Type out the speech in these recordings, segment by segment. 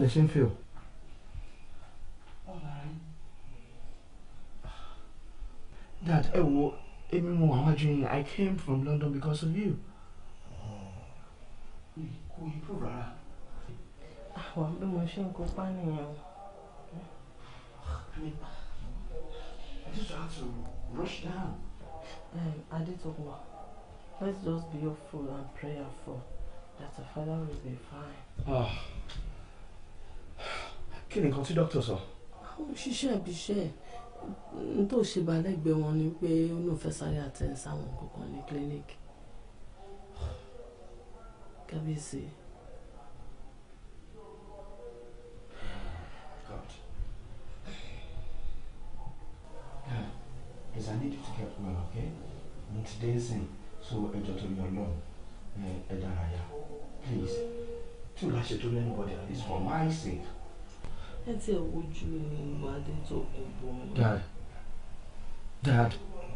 ṣe ń feel. Dad, ẹ wo èmi mo àwọn àjò yẹn I came from London because of you. Kò improve rárá. àwọn bí mo ṣe ń kópa nìyẹn o. I mean, I just have to rush down. Um, Adetokunbo, let's just be hopeful and prayerful that our father will be fine. Ah. Kí ni nǹkan tí dókítà sọ? àwọn òṣìṣẹ́ ibi iṣẹ́ ẹ̀ n tó ṣe balẹ̀gbẹ́ wọn ni pé ó lóun fẹ́ sáré àtẹ̀ sáwọn kankan ní clinic. kábíyèsí God. Yeah. Please, I need you to get well, okay? Mo ti dé sìn, so ẹjọ́ tó yọ lọ, ẹ dárayá. Please, tí o bá ṣe tó anybody, at least for my sake. ẹ ti ẹ̀ wojú Adetokunbo. Dad. Dad.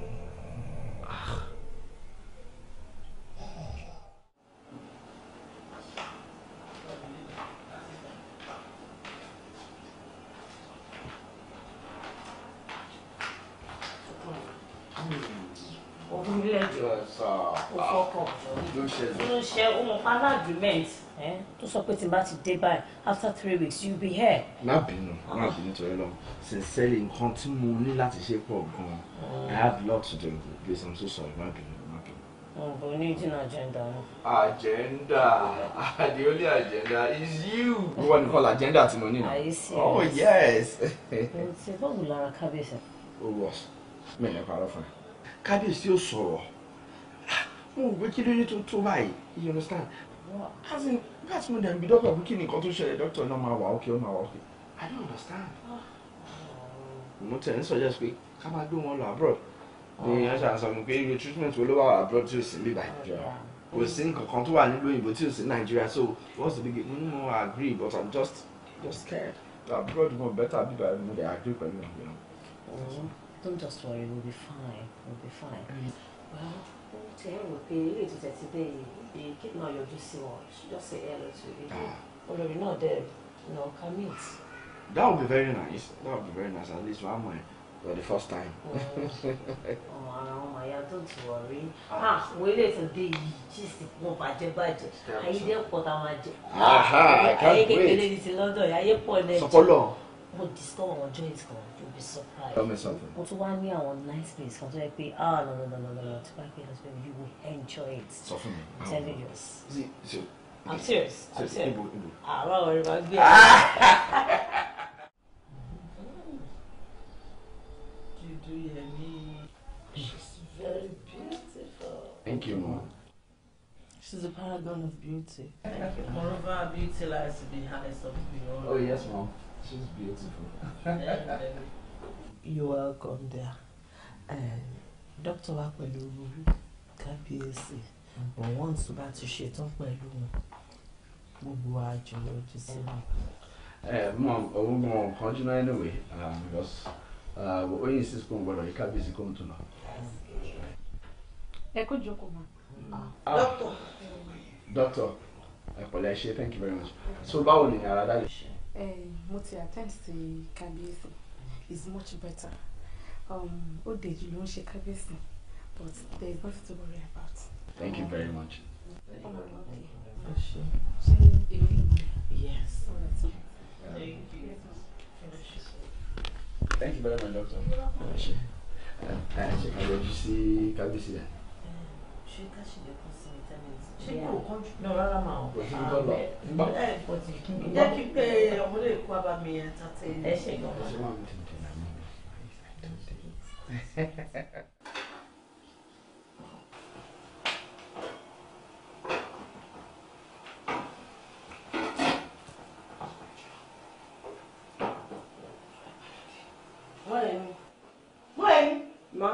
òun ilé ẹjọ́ ó fọkàn Ló ṣẹlẹ̀. ló ṣe ohun pan agreement eh, tó sọ pé tí n bá ti dé báyìí after three weeks you be here. Má bínú, má bínú torí lọ. Sincerely, nǹkan tí mo ní láti ṣe pọ̀ gan-an. I had a lot to do. Please, I'm so sorry. Má bínú, má bínú. ọ̀bùn ní ìdínà agenda náà. Agenda. The only agenda is you. Wọ́n ní kọ́ agenda tí mo ní Are náà. you serious? Oh yes. mo ti bọ́ọ̀lù lára kábíyèsí. Ó wọ̀ mí ní parọ́ fún ẹ. Kábíyèsí ò sọ̀rọ̀. Mo rò pé kí ló ní tó tó báyìí. You understand? As in, nígbà tí mo dẹ̀ ń bi dọ́kítà pé kí ni nǹkan tó ṣẹlẹ̀ dọ́kítà náà máa wà ókè ó máa wà ókè. I don't understand. Mo tẹ̀ ń suggest pé ká máa gbé wọn lọ abroad. Ní aṣọ àṣà mi pé irú treatment wo ló wà abroad tí ò sí níbí báyìí. Kò sí nǹkan kan tó wà nílùú òyìnbó tí ò sí Nàìjíríà so what's the big deal? Mo ní mo agree but I'm just just scared. Abroad mo better bí báyìí mo dey agree pẹ̀lú ẹ̀. you know. Oh, don't just worry, we'll be fine. We'll be fine. Well, tell you pé ilé ètò tẹ̀sí dé yìí, kí náà yọjú sí wọn, just say hello to you. Olórí náà dẹ̀, you know, can meet. That would be very nice. That would be very nice. At least one month for the first time. Ọmọ ara wọn máa yá, don't worry. Ah, wo ilé ètò dé yìí, gist wọn bàjẹ́ bàjẹ́. Ayé dẹ́ pọ̀ tá a máa jẹ. Aha, I can't Ayé kékeré wait. ní ti London, yìí, ayé pọ̀ lẹ́jọ́. Sọpọlọ. Mo discover àwọn joint kan, you'll be surprised. Tell me something. mo tún wá ní àwọn nice place kan tó yẹ pé ah no no no no no no tí bá pé lọ sí pé you will enjoy it. Sọ fún mi. I'm telling you. See, so. I'm serious. I'm So, serious. Ibo, Ibo. àárọ̀ ọ̀rẹ́ máa gbé Dúdú Yẹmí. She's very beautiful. Thank you, mom. She's a paragon of beauty. Thank you. Moreover, beauty lies to the highest of beauty. Oh, yes, mom. She's beautiful. You're welcome there. Dókítà wa pẹ̀lú kábíyèsí. But once tó bá ti ṣetán pẹ̀lú wọn, gbogbo àjò lójú sí wọn. Eh, mom, òun gan kan jùlọ anyway, um, because uh, ó yín sí school gbọdọ̀ yí kábíyèsí kó ń tún lọ. ẹ kó jókòó ma. Doctor. Doctor, ẹ pẹ̀lẹ́ ṣe, thank you very much. So báwo ni ara dáyé? ẹ mo ti attend sí kábíyèsí is much better um, ó dèjì ló ń ṣe kábíyèsí but there is nothing to worry about. Thank you very much. ọmọ rẹ wọ́n dé. Ẹ ṣé. ṣé èmi ni mo rẹ. Yes. Thank you very much, doctor. Ẹ ṣe. Ẹ ṣe ká yọjú sí kábíyèsí rẹ̀. Ṣé ká ṣe lè kún sí ní ten minutes? Ṣé kò kánjú? No, rárá máa ò. Kò sí ní tó lọ. Nígbà. Ẹ kò tí kí n jẹ́ kí pé ọmọdé kó wá bá mi ẹ̀ tàtẹ́. Ẹ ṣe gan. Ẹ ṣe máa ń tètè náà mọ́. Wọ́n lè mi. Mọ ẹni. Má.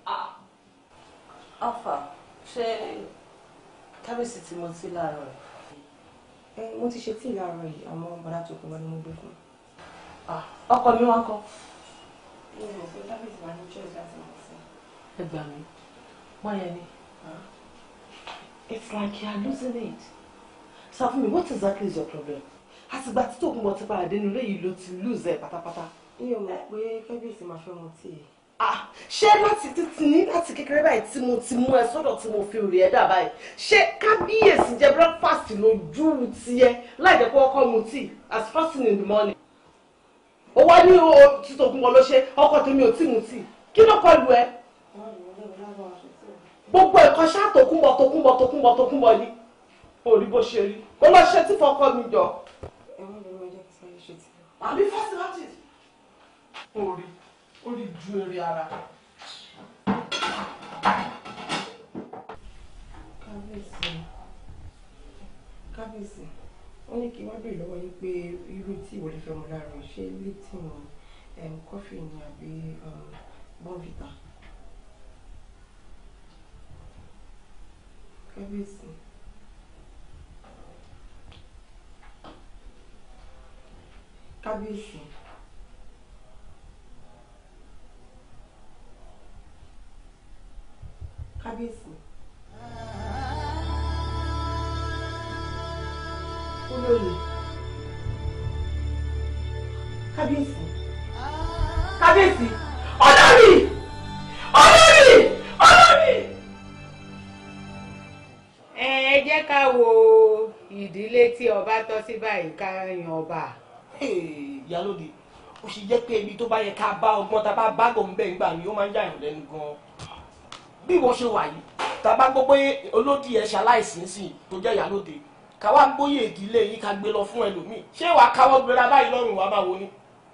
Alfa, ṣé kábíyèsí tí mo ti láàárọ̀ rẹ̀? ẹ mo ti ṣe tíì láàárọ̀ yìí àmọ́ bàdá tó kún wá ni mo gbé fún Ah, Ọkọ mi wá ń kọ́. mi ò rò pé kábíyèsí máa ní choice láti máa fún Ẹ gbà mí. Wọ́n yẹn ni. It's like you are losing it. So for me, what exactly is your problem? àtìgbà tí Tòkunbọ̀ ti padà dénú ilé yìí ló ti lose ẹ̀ pátápátá. mi ò mọ̀ pé kábíyèsí máa fẹ́ mu tíì. Ah, ṣé láti títí ní láti kékeré báyìí tí mo ti mú ẹ sọ́dọ̀ tí mo fi rí ẹ dà báyìí ṣé kábíyèsí jẹ breakfast lójú tiẹ̀ láì jẹ́ pé ọkọ mu tea as first thing in the morning. ó wá ní o tí Tòkunbọ̀ ló ṣe ọkọ tèmi ò tí mu tea kí ló kọ lu ẹ gbogbo ẹ̀kọ́ ṣá Tòkunbọ̀ Tòkunbọ̀ Tòkunbọ̀ Tòkunbọ̀ ni orí bó ṣe rí kó lọ ṣe tí fọkọ mi jọ. ẹ̀wọ̀n lè máa jẹ́ kí sáré ṣe tíì. àbí fásitì orí orí ju eré ara. kábíyèsí kábíyèsí wọ́n ní kí wọ́n béèrè lọ́wọ́ yín pé irú tí ìwọ lè fẹ́ mu láàárọ̀ ṣé lipton um, kọfí ni àbí um, bonvita. kábíyèsí kábíyèsí kábíyèsí. olóyè kábíyèsí kábíyèsí olórí olórí olórí. ẹ jẹ́ ká wo ìdílé tí ọba tọ́ sí báyìí ká yan ọba. ìyálóde ó ṣe jẹ́ pé ibi tó bá yẹ ká bá ọgbọ́n tá a bá bá gò ń bẹ̀ ńgbà ni ó máa ń yàyàn lẹ́nu gan-an bí wọ́n ṣe wà yìí tá a bá gbọ́ pé olódì ẹ̀ ṣaláìsí sí tó jẹ́ ìyálóde ká wá gbóyè ìdílé yìí ká gbé lọ fún ẹlòmíì ṣé wàá káwọ́ gbéra báyìí lọ́rùn wàá bá wo ni.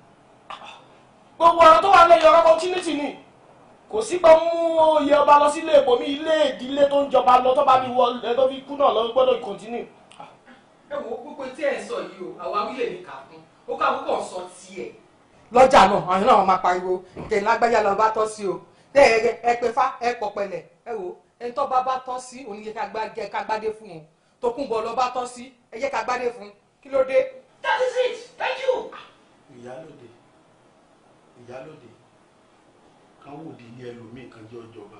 gbogbo ọ̀rọ̀ tó wà lẹ́yìn ọ̀rọ̀ opportunity ni kò sí pé mú oyè ọba lọ sílé ìbomi ilé ìdílé tó ń jọba lọ tó bá fi wọ ẹ tó fi kú náà lọ gbọ́dọ̀ continue. ẹ wo gbogbo tí ẹ ń sọ yìí o àwa wílé ní kàkún ó ká púpọ̀ sọ tiẹ̀. lọ́jà náà àwọn náà máa pariwo tẹ̀ lágbájá lọ bá tọ́ sí o tẹ́ ẹ ẹ pé fá ẹ pọ̀ pẹ̀lẹ́ ẹ wò ẹni tó bá bá tọ́ sí òun yẹ ká gbádé fún un Tókunbọ̀ lọ bá tọ́ sí ẹ jẹ́ ká gbádé fún un kí ló dé. that is it thank you. ìyálòde ìyálòde kan wò di ní ẹlòmíì kan jẹ́ ọjọba.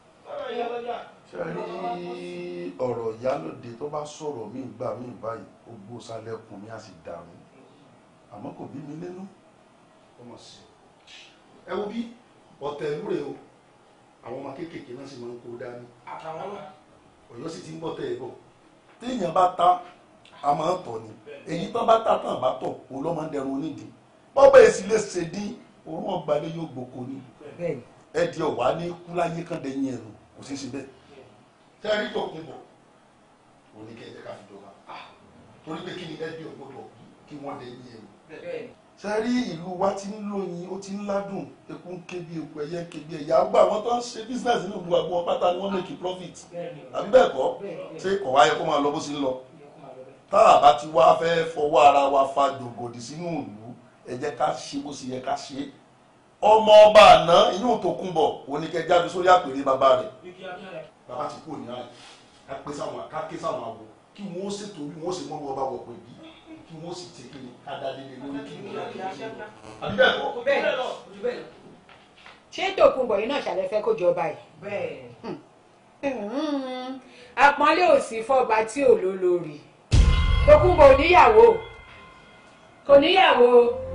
ṣe rí ọ̀rọ̀ ìyálòde tó bá sọ̀rọ̀ mí gbà mí báyìí gbogbo sálẹ̀kùn mi á sì dàrú àmọ́ kò bí mi nínú ọmọ sí i. ẹ wo bí ọ̀tẹ̀ ìlú rẹ̀ o àwọn ọmọ kéékèèké náà sì máa ń kó dání àtàwọn náà. ọ̀yọ́ sì ti ń bọ̀ tẹ̀ ẹ̀ bọ̀ téèyàn bá ta a máa ń tọ̀ ni èyí tán bá ta tán bá tọ̀ òun ló máa ń dẹrun onídìí bọ́bá èsì lè ṣe dín òun ọgbàlẹ̀ yóò gboko ni ẹdí ọ̀wá ní kúláyé kan dẹ̀yìn ẹ̀rù kò sí sí bẹ́ẹ̀ tẹ́rí tó kún bọ̀ òun ní kẹ́kẹ́ ká fi jọba torí pé kí ni ẹbí ọgbọ́dọ̀ kí wọ́n dẹ̀yìn ẹ̀rù sẹ́rí ìlú wa ti ń lóyin ó ti ń ládùn eku ń ké bí eku ẹyẹ ń ké bí ẹyẹ àgbà àwọn tó ń ṣe business nínú ìlú àgbọn pátá ni wọ́n make profit àbí bẹ́ẹ̀ kọ́ ṣé kò wáyé kó máa lọ bó ṣe ń lọ tá a bá ti wá fẹ́ fọwọ́ ara wa fa jògòdì sínú ìlú ẹ jẹ́ ká ṣe bó ṣe yẹ ká ṣe ọmọ ọba àná inú Tókunbọ̀ oníkẹ́ jáde sórí àpèrè bàbá rẹ̀ bàbá ti kú òní àyè ká pé sáwọn ká ké sáwọn àbò kí wọ́n ṣètò bí wọ́n ṣe mọ́ ọba wọ̀ pé bí kí wọ́n sì tẹ̀ kéde adadede lórí kí wọ́n yà kí wọ́n àbí bẹ́ẹ̀ kọ́. bẹ́ẹ̀ lọ ṣé Tókunbọ̀ yìí náà ṣàlẹ́ fẹ́ kó jọba yìí. bẹ́ẹ̀ àpọ́nlé ò sí fọ́ba tí ò lólórí Tókunbọ̀ ò níyàwó kò níyàwó.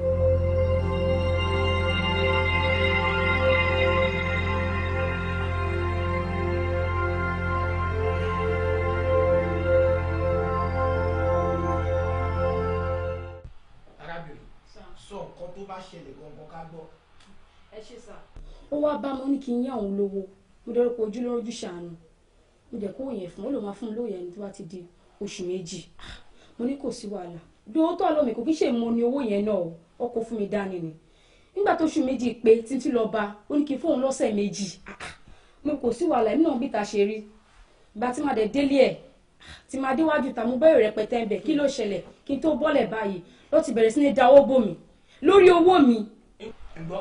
arábìnrin sọ nǹkan tó bá ṣẹlẹ̀ gangan ká gbọ́. ẹ ṣe sá. ó wá bá mo ní kí n yá òun lówó mo dẹ́rọ́ pé ojú lójú ṣàánú mo jẹ́ kó yẹn fún ó lè máa fún un lóye ẹni tó bá ti di oṣù méjì Ah, mo ní kò sí wàhálà dúró tó àlọ́ mi kò kí ṣe mo ní owó yẹn náà o ó kó fún mi dání ni nígbà tó oṣù méjì pé títí lọ bá ó ní kí n fóun lọ́sẹ̀ méjì Ah, ah, mo kò sí wàhálà èmi náà bí ta ṣe rí ìgbà tí màá dẹ̀ délé ẹ̀ tí màá déwájú ta mo bẹ̀rẹ̀ rẹpẹtẹ ń bẹ̀ kí ló ṣẹlẹ̀ kí n tó bọ́lẹ̀ báyìí ló ti bẹ̀rẹ̀ sí ní dáwọ́ bò mí lórí owó mi ẹ gbọ́.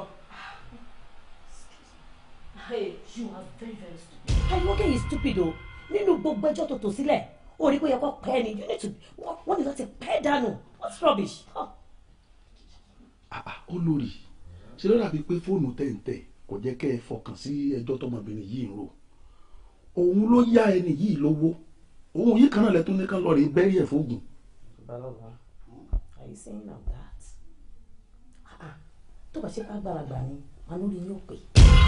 Hey, you are very very stupid. Àyọ̀kẹ́ yìí stupid o. Nínú gbogbo ẹjọ́ tó tò sílẹ̀, ó rí pé yẹ kó pẹ́ ni. You need to wọ́n wọ́n ní láti pẹ́ dànù. What's rubbish? Huh. olórí ṣe ló dàbí pé fóònù tẹ̀ǹtẹ̀ kò jẹ́ kẹ́ ẹ fọkàn sí ẹjọ́ tọmọbìnrin yìí ń rò òun ló yá ẹni yìí lówó òun yìí kan náà lẹ́tún ní kan lọ́ọ́ rí bẹ́rí ẹ̀ fóògùn are you saying I'm that? Ah, ah. tó bá ṣe pé àgbàlagbà ni màá lórí yín ò pè.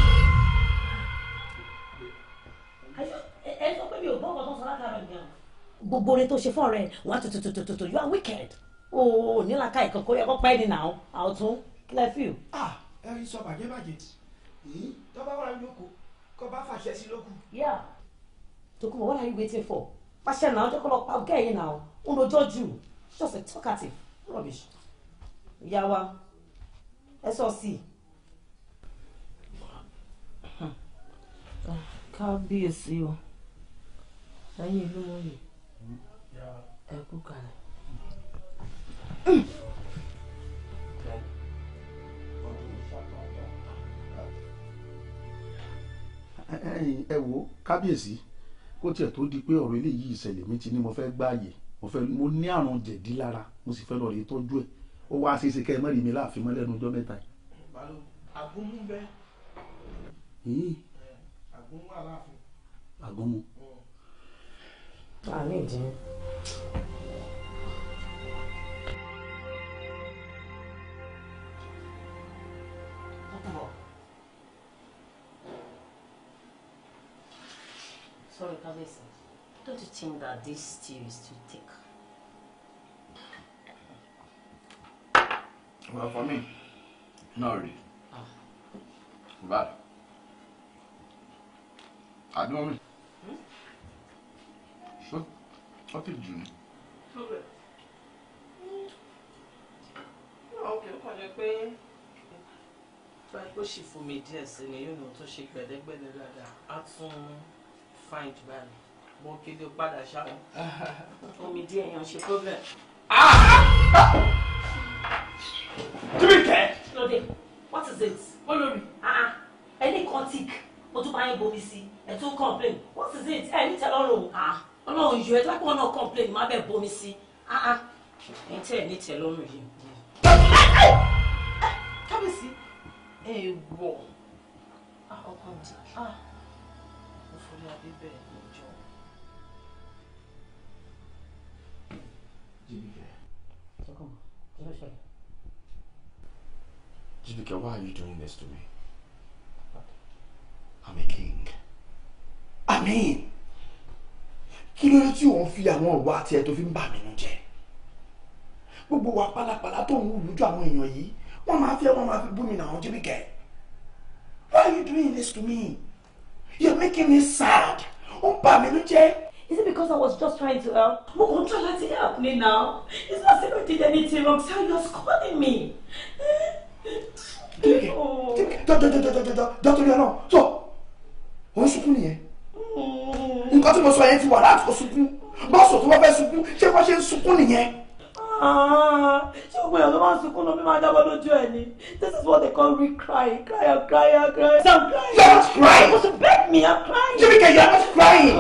ẹ sọ pé mi ò gbọ́ ọkọ̀ tó sọ látara ìgbà. gbogbo orin tó ṣe fún ọ̀rẹ́ wọn á tututututu you are wicked. o ò nílaka ìkọ̀kọ̀ yẹ kó pẹ́ ní nà ó àwòtún kílẹ̀ fíù. ẹ rí sọ bàjẹ́ bàjẹ́ tó bá wà lóko kó bá fàṣẹ sí lóko. Yeah. Tokunbo, what are you waiting for? Pàṣẹ náà, ọjọ́ kọ́ lọ pa ọgá ẹ̀yìn náà. Ó lójọ́ jù. Just a talkative. Rubbish. Ìyá wa, ẹ sọ sí i. Kábíyèsí o. Ẹ̀yin ìlú mọ́yì. Ẹ kú kalẹ̀. ẹ̀yin ẹ wo kábíyèsí kó tiẹ̀ tó di pé ọ̀rọ̀ eléyìí ìṣẹ̀lẹ̀ mi ti ní mo fẹ́ gbáàyè mo fẹ́ mo ní àrùn jẹ̀dí lára mo sì fẹ́ lọ rí tọ́jú ẹ̀ ó wá ṣeéṣe kẹ́ ẹ mọ́ rí mi láàfin mọ́ lẹ́nu ọjọ́ mẹ́ta àgúnmú bẹ yìí. àgúnmú aláàfin. àgúnmu. Àmì ìdí. Sorry, Kabesi. Don't you think that this stew is too thick? Well, for me, not really. But, I don't know. What, what did you Okay, ó kàn jẹ́ pé báyìí kó sì fún mi díẹ̀ sí ni yóò nù tó ṣe gbẹ̀dẹ́gbẹ̀dẹ́ dáadáa á tún fine jù báyìí mo kéde padà ṣáà. Omi díẹ̀ yan ṣe problem. Jíbìkẹ́. Lóde, what is it? Olórí. Ẹni kan tick, mo tún bá yín bomi sí, ẹ tún complain. What is it? Ẹ ní tẹ́lọ́rùn. Ah, Ọlọ́run yóò ẹ tó bá pọ̀ náà complain, má bẹ̀ bomi sí. Ah ah. Ẹ̀yin tẹ́ ẹ̀ ní tẹ́lọ́rùn yìí. kábíyèsí èèwọ̀ ọkàn mi ah mo forí adé bẹ́ẹ̀ ní ìjọ. Jíbìkẹ́, why are you doing this to me? I'm a king. I mean, kí ló dé tí òun fi àwọn ọ̀wá àti ẹ̀ tó fi ń bà mí nú jẹ́? Gbogbo wa pálapàla tó ń wù lójú àwọn èèyàn yìí, wọ́n máa fi ẹ́ wọ́n máa fi bú mi náà Jíbìkẹ́. Why are you doing this to me? You're making me sad. Ó ń bà mí nú jẹ́. Is it because I was just trying to help? Mo kàn try láti help me now. It's not as if I did anything wrong. So you're scolding me. Jíbìkẹ́, Jíbìkẹ́, dọ́dọ́dọ́dọ́dọ́dọ́ dọ́tọ́rí ọlọ́run. So, òun sunkún nìyẹn. Nǹkan tí mo sọ yẹn ti wà láti kó sunkún. Bọ́ọ̀sù tó wọ́n fẹ́ sunkún, ṣé wọ́n ṣe ń sunkún nìyẹn? Ah, ṣé gbogbo èèyàn tó máa ń sunkún lọ bí máa jábọ́ lójú ẹ̀ ni? This is what they call me crying, crying, crying, crying. So I'm crying. You're not crying. You're supposed to beg me, I'm crying. Jíbìkẹ́, you're not crying.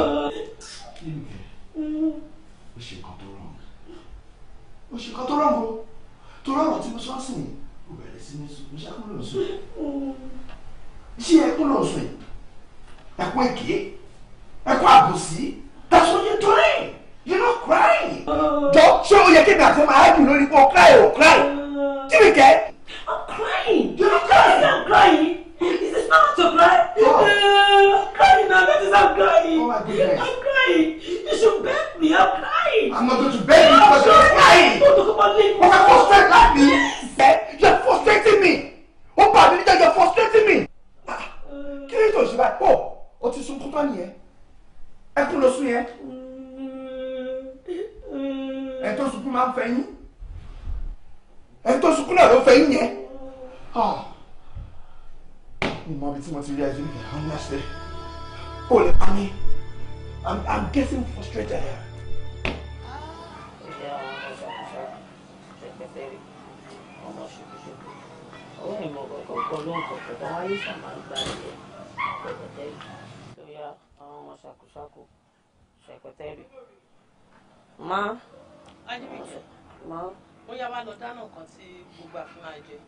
Mm. ó ṣe nǹkan tó rọrùn ó ṣe nǹkan tó rọrùn o tó rọrùn tí mo sọ sí ni ó bẹ̀rẹ̀ sí ní sùn mo ṣe ẹkún ló ń sùn ṣé ẹkún ló ń sùn yìí ẹkún èké ẹkún àbòsí that's what you're doing you're not crying jọ ṣé ó yẹ kí ni àti máa dùn lórí pé o cry o cry Jíbìkẹ́. I'm crying. You're not crying. I'm crying. Is this not to cry? Uh, I'm crying now. That is I'm crying. Oh my goodness. I'm crying. You should beg me. I'm crying. I'm not going to beg you because you're crying. Don't talk about leave me. But you're frustrated like me. Eh? You're frustrating me. Ó bà mí níjẹ́ you're frustrating me. Ah, Kí ló tó ṣe báyìí? Ó o ti sunkún tán nìyẹn. Ẹkún ló sún yẹn. Ẹ tó sunkún máa ń fẹ́ yín. Ẹ tó sunkún náà ló fẹ́ yín yẹn. Ah. Mi mọ ibi tí mo ti rí ẹjú nìyẹn, honestly. O lè pa mí. I'm I'm getting frustrated here. Ọwọ́ ìmọ̀ kọ̀ọ̀kan kọ̀ ló ń kọ̀ọ̀kan tó wáyé sàmà gbà yẹ pẹ̀pẹ̀tẹ́rì tó yá àwọn ọmọ ṣàkóṣàkó ṣẹ̀pẹ̀tẹ́rì. Má. Ajíbìkẹ́ Má. ó yá wá lọ dáná nǹkan tí gbogbo àfin máa jẹ.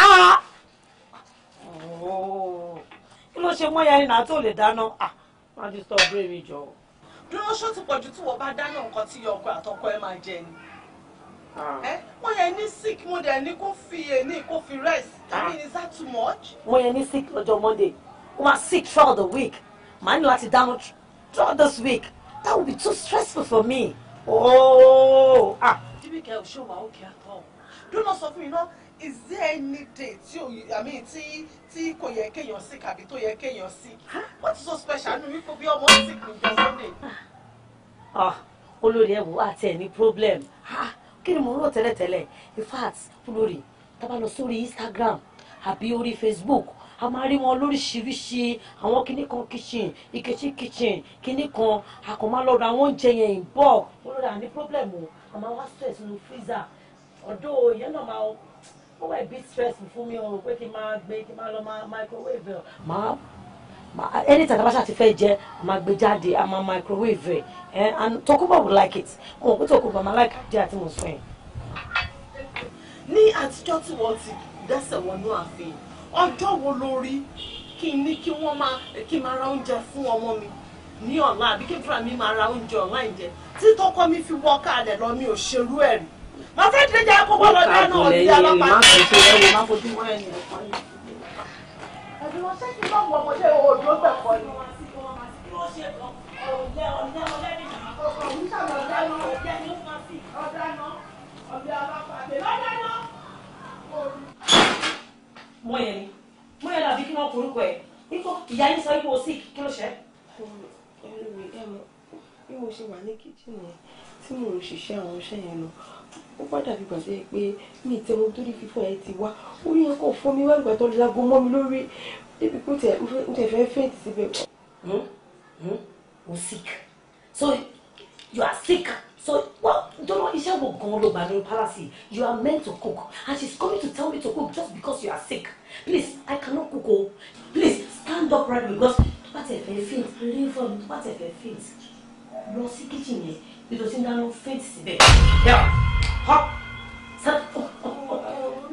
Kí ló ṣe mọ́ yẹn náà tó lè dáná? Má ti sọ ọ̀bẹ mi jọ. dúró ṣó ti pọ̀jù tí wọ́n bá dáná nǹkan tí ọkọ àtọkọ ẹ máa jẹ ni. ẹ wọ́n yẹn ní sick mo dẹ̀ ní kó fi èní kó fi rest I mean is that too much. mo yẹn ní sick lọ́jọ́ monday ó máa sick throughout the week màá ní láti dáná thr- throughout this week that would be too stressful for me. ooo ah jíbìkẹ́ ò ṣe wà ókè àtọ̀ dúró sọ fún mi náà is there any day tí o I mean tí tí kò yẹ kéèyàn sick àbí tó yẹ kéèyàn sick what is so special nínú wípé bí ọmọ sick ní jọ sunday. ah olórí ẹ wò àti ẹ ní problem ah kí ni mo ń rò tẹ́lẹ̀tẹ́lẹ̀ in fact olórí tá a bá lọ sórí instagram àbí orí facebook a máa rí wọn lóríṣiríṣi àwọn kinní kan kitchen ikechi kitchen kinní kan a kò máa lọ ra àwọn oúnjẹ yẹn in bulk olórí à ní problem o a máa wá stress nínú freezer ọ̀dọ́ ìyẹn náà máa ó wà bit stressful fún mi o pé kí n máa gbé kí n máa lọ máa microwave ẹ̀ máa Ma- anytime tá a bá ṣáà ti fẹ́ jẹ a máa gbé jáde a máa microwave ẹ and Tokunbo would like it mo mọ̀ pé Tokunbo máa like jẹ́ àti mo sọ yẹn. ní àtijọ́ tí wọ́n ti dẹ́sẹ̀ wọnú ààfin ọjọ́ wo ló rí kí n ní kí wọ́n máa kí n máa ra oúnjẹ fún ọmọ mi ní ọ̀la àbí kí fúnra mi máa ra oúnjẹ online jẹ tí tọkọ mi fi wọ́ káàdẹ̀ lọ mi ò ṣerú ẹ̀ rí màá fẹ́ dídé jẹ́ kó gbọ́dọ̀ dáná ọ̀dí alápá. ẹ̀dùn ọ̀sẹ̀ kí n bá wọ ọmọdé òòjọ́ gbẹ̀kọ́ ni. mo yẹn ni mo yẹn làbí kí wọ́n korúkọ ẹ̀ nígbà ìyá yín sọ wípé o sick kí ló ṣe é. ẹlòmíì ẹ mọ bí mo ṣe wà ní kíchìn yẹn tí mò ń ṣiṣẹ́ àwọn iṣẹ́ yẹn lọ ó bá dàbí ìgbà tó yẹ pé mi ì tẹnu torí fífọ́ ẹ ti wá orí yẹn kò fọ́ mi wá ìgbà tó lago mọ́ mi lórí débi pé ó tẹ̀ ń tẹ̀ fẹ́ fẹ́ǹtì síbẹ̀. Hmm? Hmm? o sick so you are sick so well dọ́lọ́ iṣẹ́ wo gan-an ló gbà nínú palace you are meant to cook and she is coming to tell me to cook just because you are sick please I cannot cook o please stand up right because tó bá tẹ̀ fẹ́ faint leave for me tó bá tẹ̀ fẹ́ faint lọ sí kitchen yẹn bí tó ti ń dáná faint síbẹ̀ yeah hop stand up up up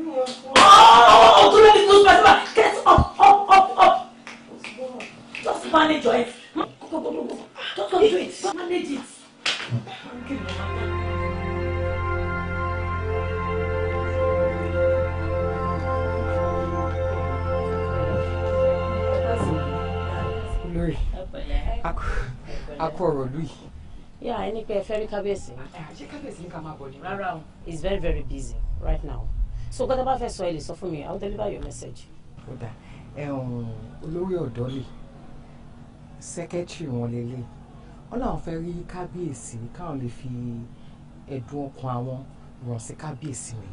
oh tó lẹ́ni tó ń gbàdúrà get up up up up just manage your head go go go go go just go do it manage it. olórí akọ ọ̀rọ̀ lù yìí. yà ẹni pé ẹ fẹ́ rí kábíyèsí. ṣé kábíyèsí ní ká máa bọ̀ ni. rárá o he is very very busy right now so gbọ́dọ̀ bá fẹ́ sọ ẹ lè sọ fún mi i will deliver your message. ó dà ẹ̀hún olórí ọ̀dọ́ lè sẹ́kẹ́tìrì wọn lélẹ̀ wọ́n làwọn fẹ́ rí kábíyèsí káwọn lè fi ẹ̀dùn ọkàn àwọn ràn sí kábíyèsí mi.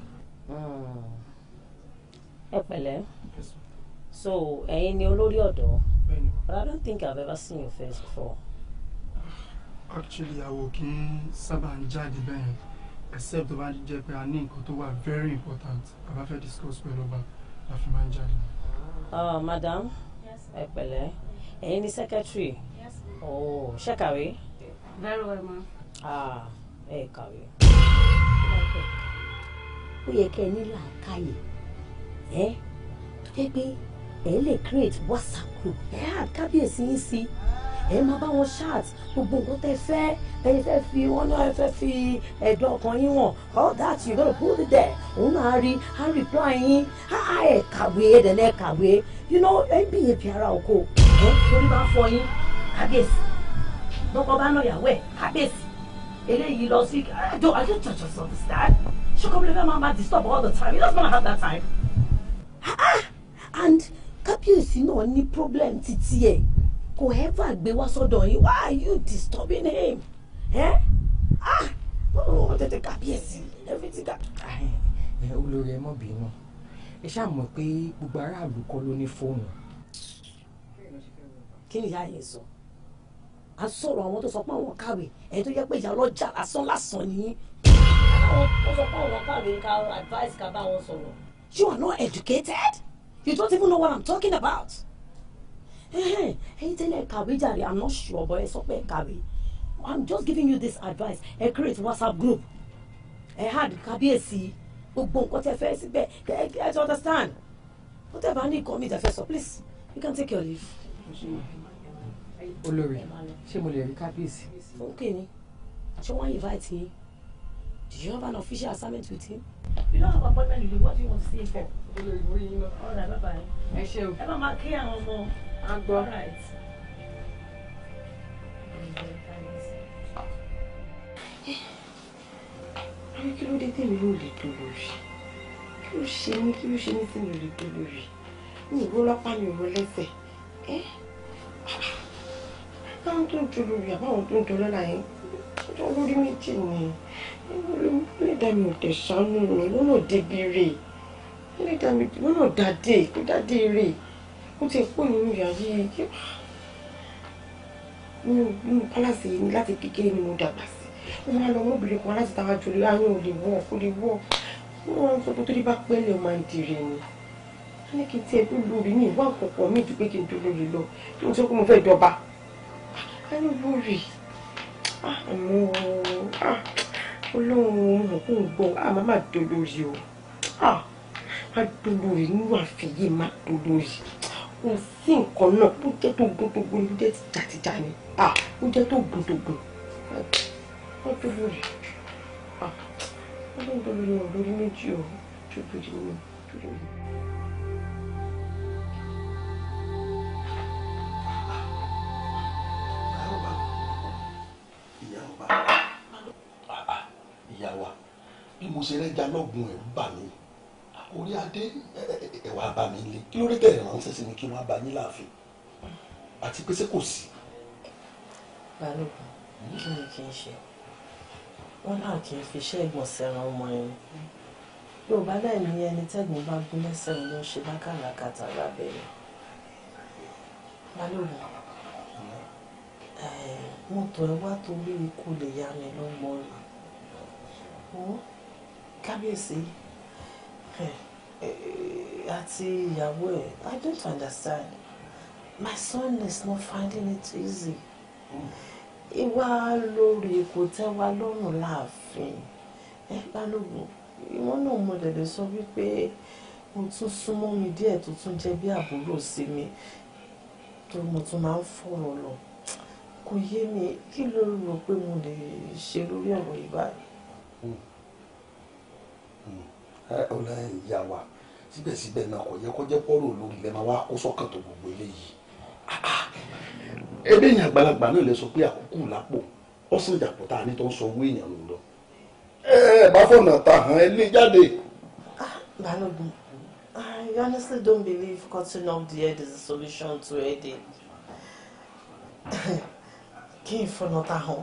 ẹ pẹ̀lẹ́ so ẹ̀yin ni olórí ọ̀dọ́ but i don't think i've ever seen your face before. actually àwọ̀ kì í sábà ń jáde bẹ́ẹ̀ except tó bá jẹ́ pé a ní nǹkan tó wà very important a bá fẹ́ discuss pẹ̀lú ọba la fi máa ń jáde. Uh, madam ẹ pẹ̀lẹ́ ẹ̀yin ni secretary oh ṣé kàwé. very well ma. ah ẹ kàwé. ó yẹ kẹ́ ẹ ní làákàyè ẹ tó jẹ́ pé ẹ lè create whatsapp group ẹ add kábíyèsí yín sí ẹ máa bá wọn chat gbogbo nǹkan tẹ́ fẹ́ ẹ fẹ́ fi wọn náà ẹ fẹ́ fi ẹ̀dùn ọkàn yín wọ̀n all that you gonna put it there òun náà rí á reply yín á á ẹ kàwé ẹ dẹ̀ náà kàwé you know ẹ bí ebi ara oko ẹ torí bá fọ yín kábíyèsí lọ́kọ bá náà yàwó ẹ̀ kábíyèsí eléyìí lọ sí I don't I don't just just understand ṣé kọ́ bílẹ̀ máa máa disturb all the time he doesn't wanna have that time. Ah, ah, and kábíyèsí náà ní problem títí ẹ̀ kò ever gbé wá sọ́dọ̀ yín why are you disturbing him? Eh? ah wọ́n tètè kábíyèsí everything ká. ẹ olórí ẹ mọ̀ bínú ẹ ṣáà mọ̀ pé gbogbo aráàlú kọ́ ló ní fóònù. kí ni ìyá yẹn sọ a sọ̀rọ̀ àwọn tó sọ pé àwọn kàwé ẹ̀yin tó yẹ pé ìyá ọlọ́jà lásán lásán ni yín. àwọn tó sọ pé àwọn kàwé ká advice ká bá wọn sọ̀rọ̀. you are not educated you don't even know what i'm talking about. ẹ̀hẹ́n, ẹ̀yin tẹ́lẹ̀ kàwé jàre i'm not sure but ẹ sọ pé ẹ kàwé i'm just giving you this advice ẹ create whatsapp group ẹ had kábíyèsí gbogbo nǹkan tẹ́ fẹ́ síbẹ̀ ẹ ẹ ti understand whatever ní nǹkan mi tẹ́ fẹ́ sọ please you can take your leave. olórí ṣé mo lè rí kábíyèsí. fún kìíní ṣé wọ́n invite yín Do you have an official assignment with him? You don't have appointment with him. What do you want to see him for? All right, bye bye. ẹ ṣe o. Ẹ má máa kí àwọn ọmọ. a gbọ́. All right. Àbí kí ló dé tèmi ló lè tó lórí? Kí ló ṣe mí kí ló ṣe mí tí mi ò lè tó lórí? Mi ò ró lápá mi ò ró lẹ́sẹ̀. Ẹ́ báwọn tó ń tó lórí àbáwọn tó ń tó lọ́la yẹn ọjọ́ lórí méjì ni ẹlẹ́dàá mi ò tẹ̀ ṣàánú mi lọ́nà débi rè ẹlẹ́dàá mi lọ́nà dáadé kó dáadé rè ó ti pọ̀ nínú ìyá yìí nínú pálásì yìí láti kékeré ni mo dàgbà sí mo máa lọ ọmọbìnrin kan láti táwa jòlè àwọn ò lè wọ kó lè wọ wọn wọn sọ pé tó dé bá pẹ́lẹ̀ ó máa ń dìrè ni a ní kí n tiẹ̀ tó lórí ní ìwà àkọ́kọ́ mi ju pé kí n tó lórí lọ tí mo sọ pé mo fẹ́ dọba a ní lórí àmọ́ ọlọ́run mọ̀ kó ń gbọ́ a máa má dolórí o má dolórí nínú àfẹ́yé má dolórí kò sí nǹkan náà ó jẹ́ tó gún tó gún ó jẹ́ tìjàtìjà ni ó jẹ́ tó gún tó gún má dolórí ọlọ́run dolórí wọn lórí méjì o dolórí mi dolórí mi. ìyá wa bí mo ṣe rẹ́jà lọ́gùn ẹ̀rú bà mí orí adé ẹ̀wà bá mi lé kí ló dé tẹ̀lé ránṣẹ́ sí mi kí wọ́n bá yín láàfin àti pé ṣé kò sí. balógun kí ni kí n ṣe wọn náà kì í fi iṣẹ́ ìgbọ̀nsẹ̀ ran ọmọ ẹni yorùbá náà ní ẹni tẹ́gbọ̀n bá gún lẹ́sẹ̀ ló ń ṣe lákàlàkàtà lábẹ́rẹ́ balógun mọ́tò ẹ wá torí ikú lè yá mi lọ́mọ rẹ̀ wọ́n kábíyèsí àti ìyàwó ẹ̀ I don't understand my son is not finding it easy ìwà lórí kò tẹ́ wa lọ́rùn láàfin ẹ balógun ìwọ náà mo dẹ̀ lè sọ wípé mo tún súnmọ́ mi díẹ̀ tó tún jẹ́ bí àbúrò sí mi tó mo tún máa ń fọ̀rọ̀ lọ kò yé mi kí ló rò pé mo lè ṣe lórí ọ̀rọ̀ yìí báyìí. ọ̀la ìyá wa síbẹ̀síbẹ̀ náà kò yẹ kó jẹ́ pọ́rọ̀ lórí lẹ́ẹ̀ máa wá kó sọ́kàn tó gbogbo eléyìí. ebe èèyàn àgbàlagbà náà lè sọ pé àkókò lápò ọ̀sán ìjàpọ̀ tá a ní tó ń sọ owó èèyàn ló lọ. ẹ ẹ bá fọ̀nà ta hàn ẹ lé jáde. balógun I honestly don't believe cutting off the head is the solution to headache. kí n fọ̀nà ta hàn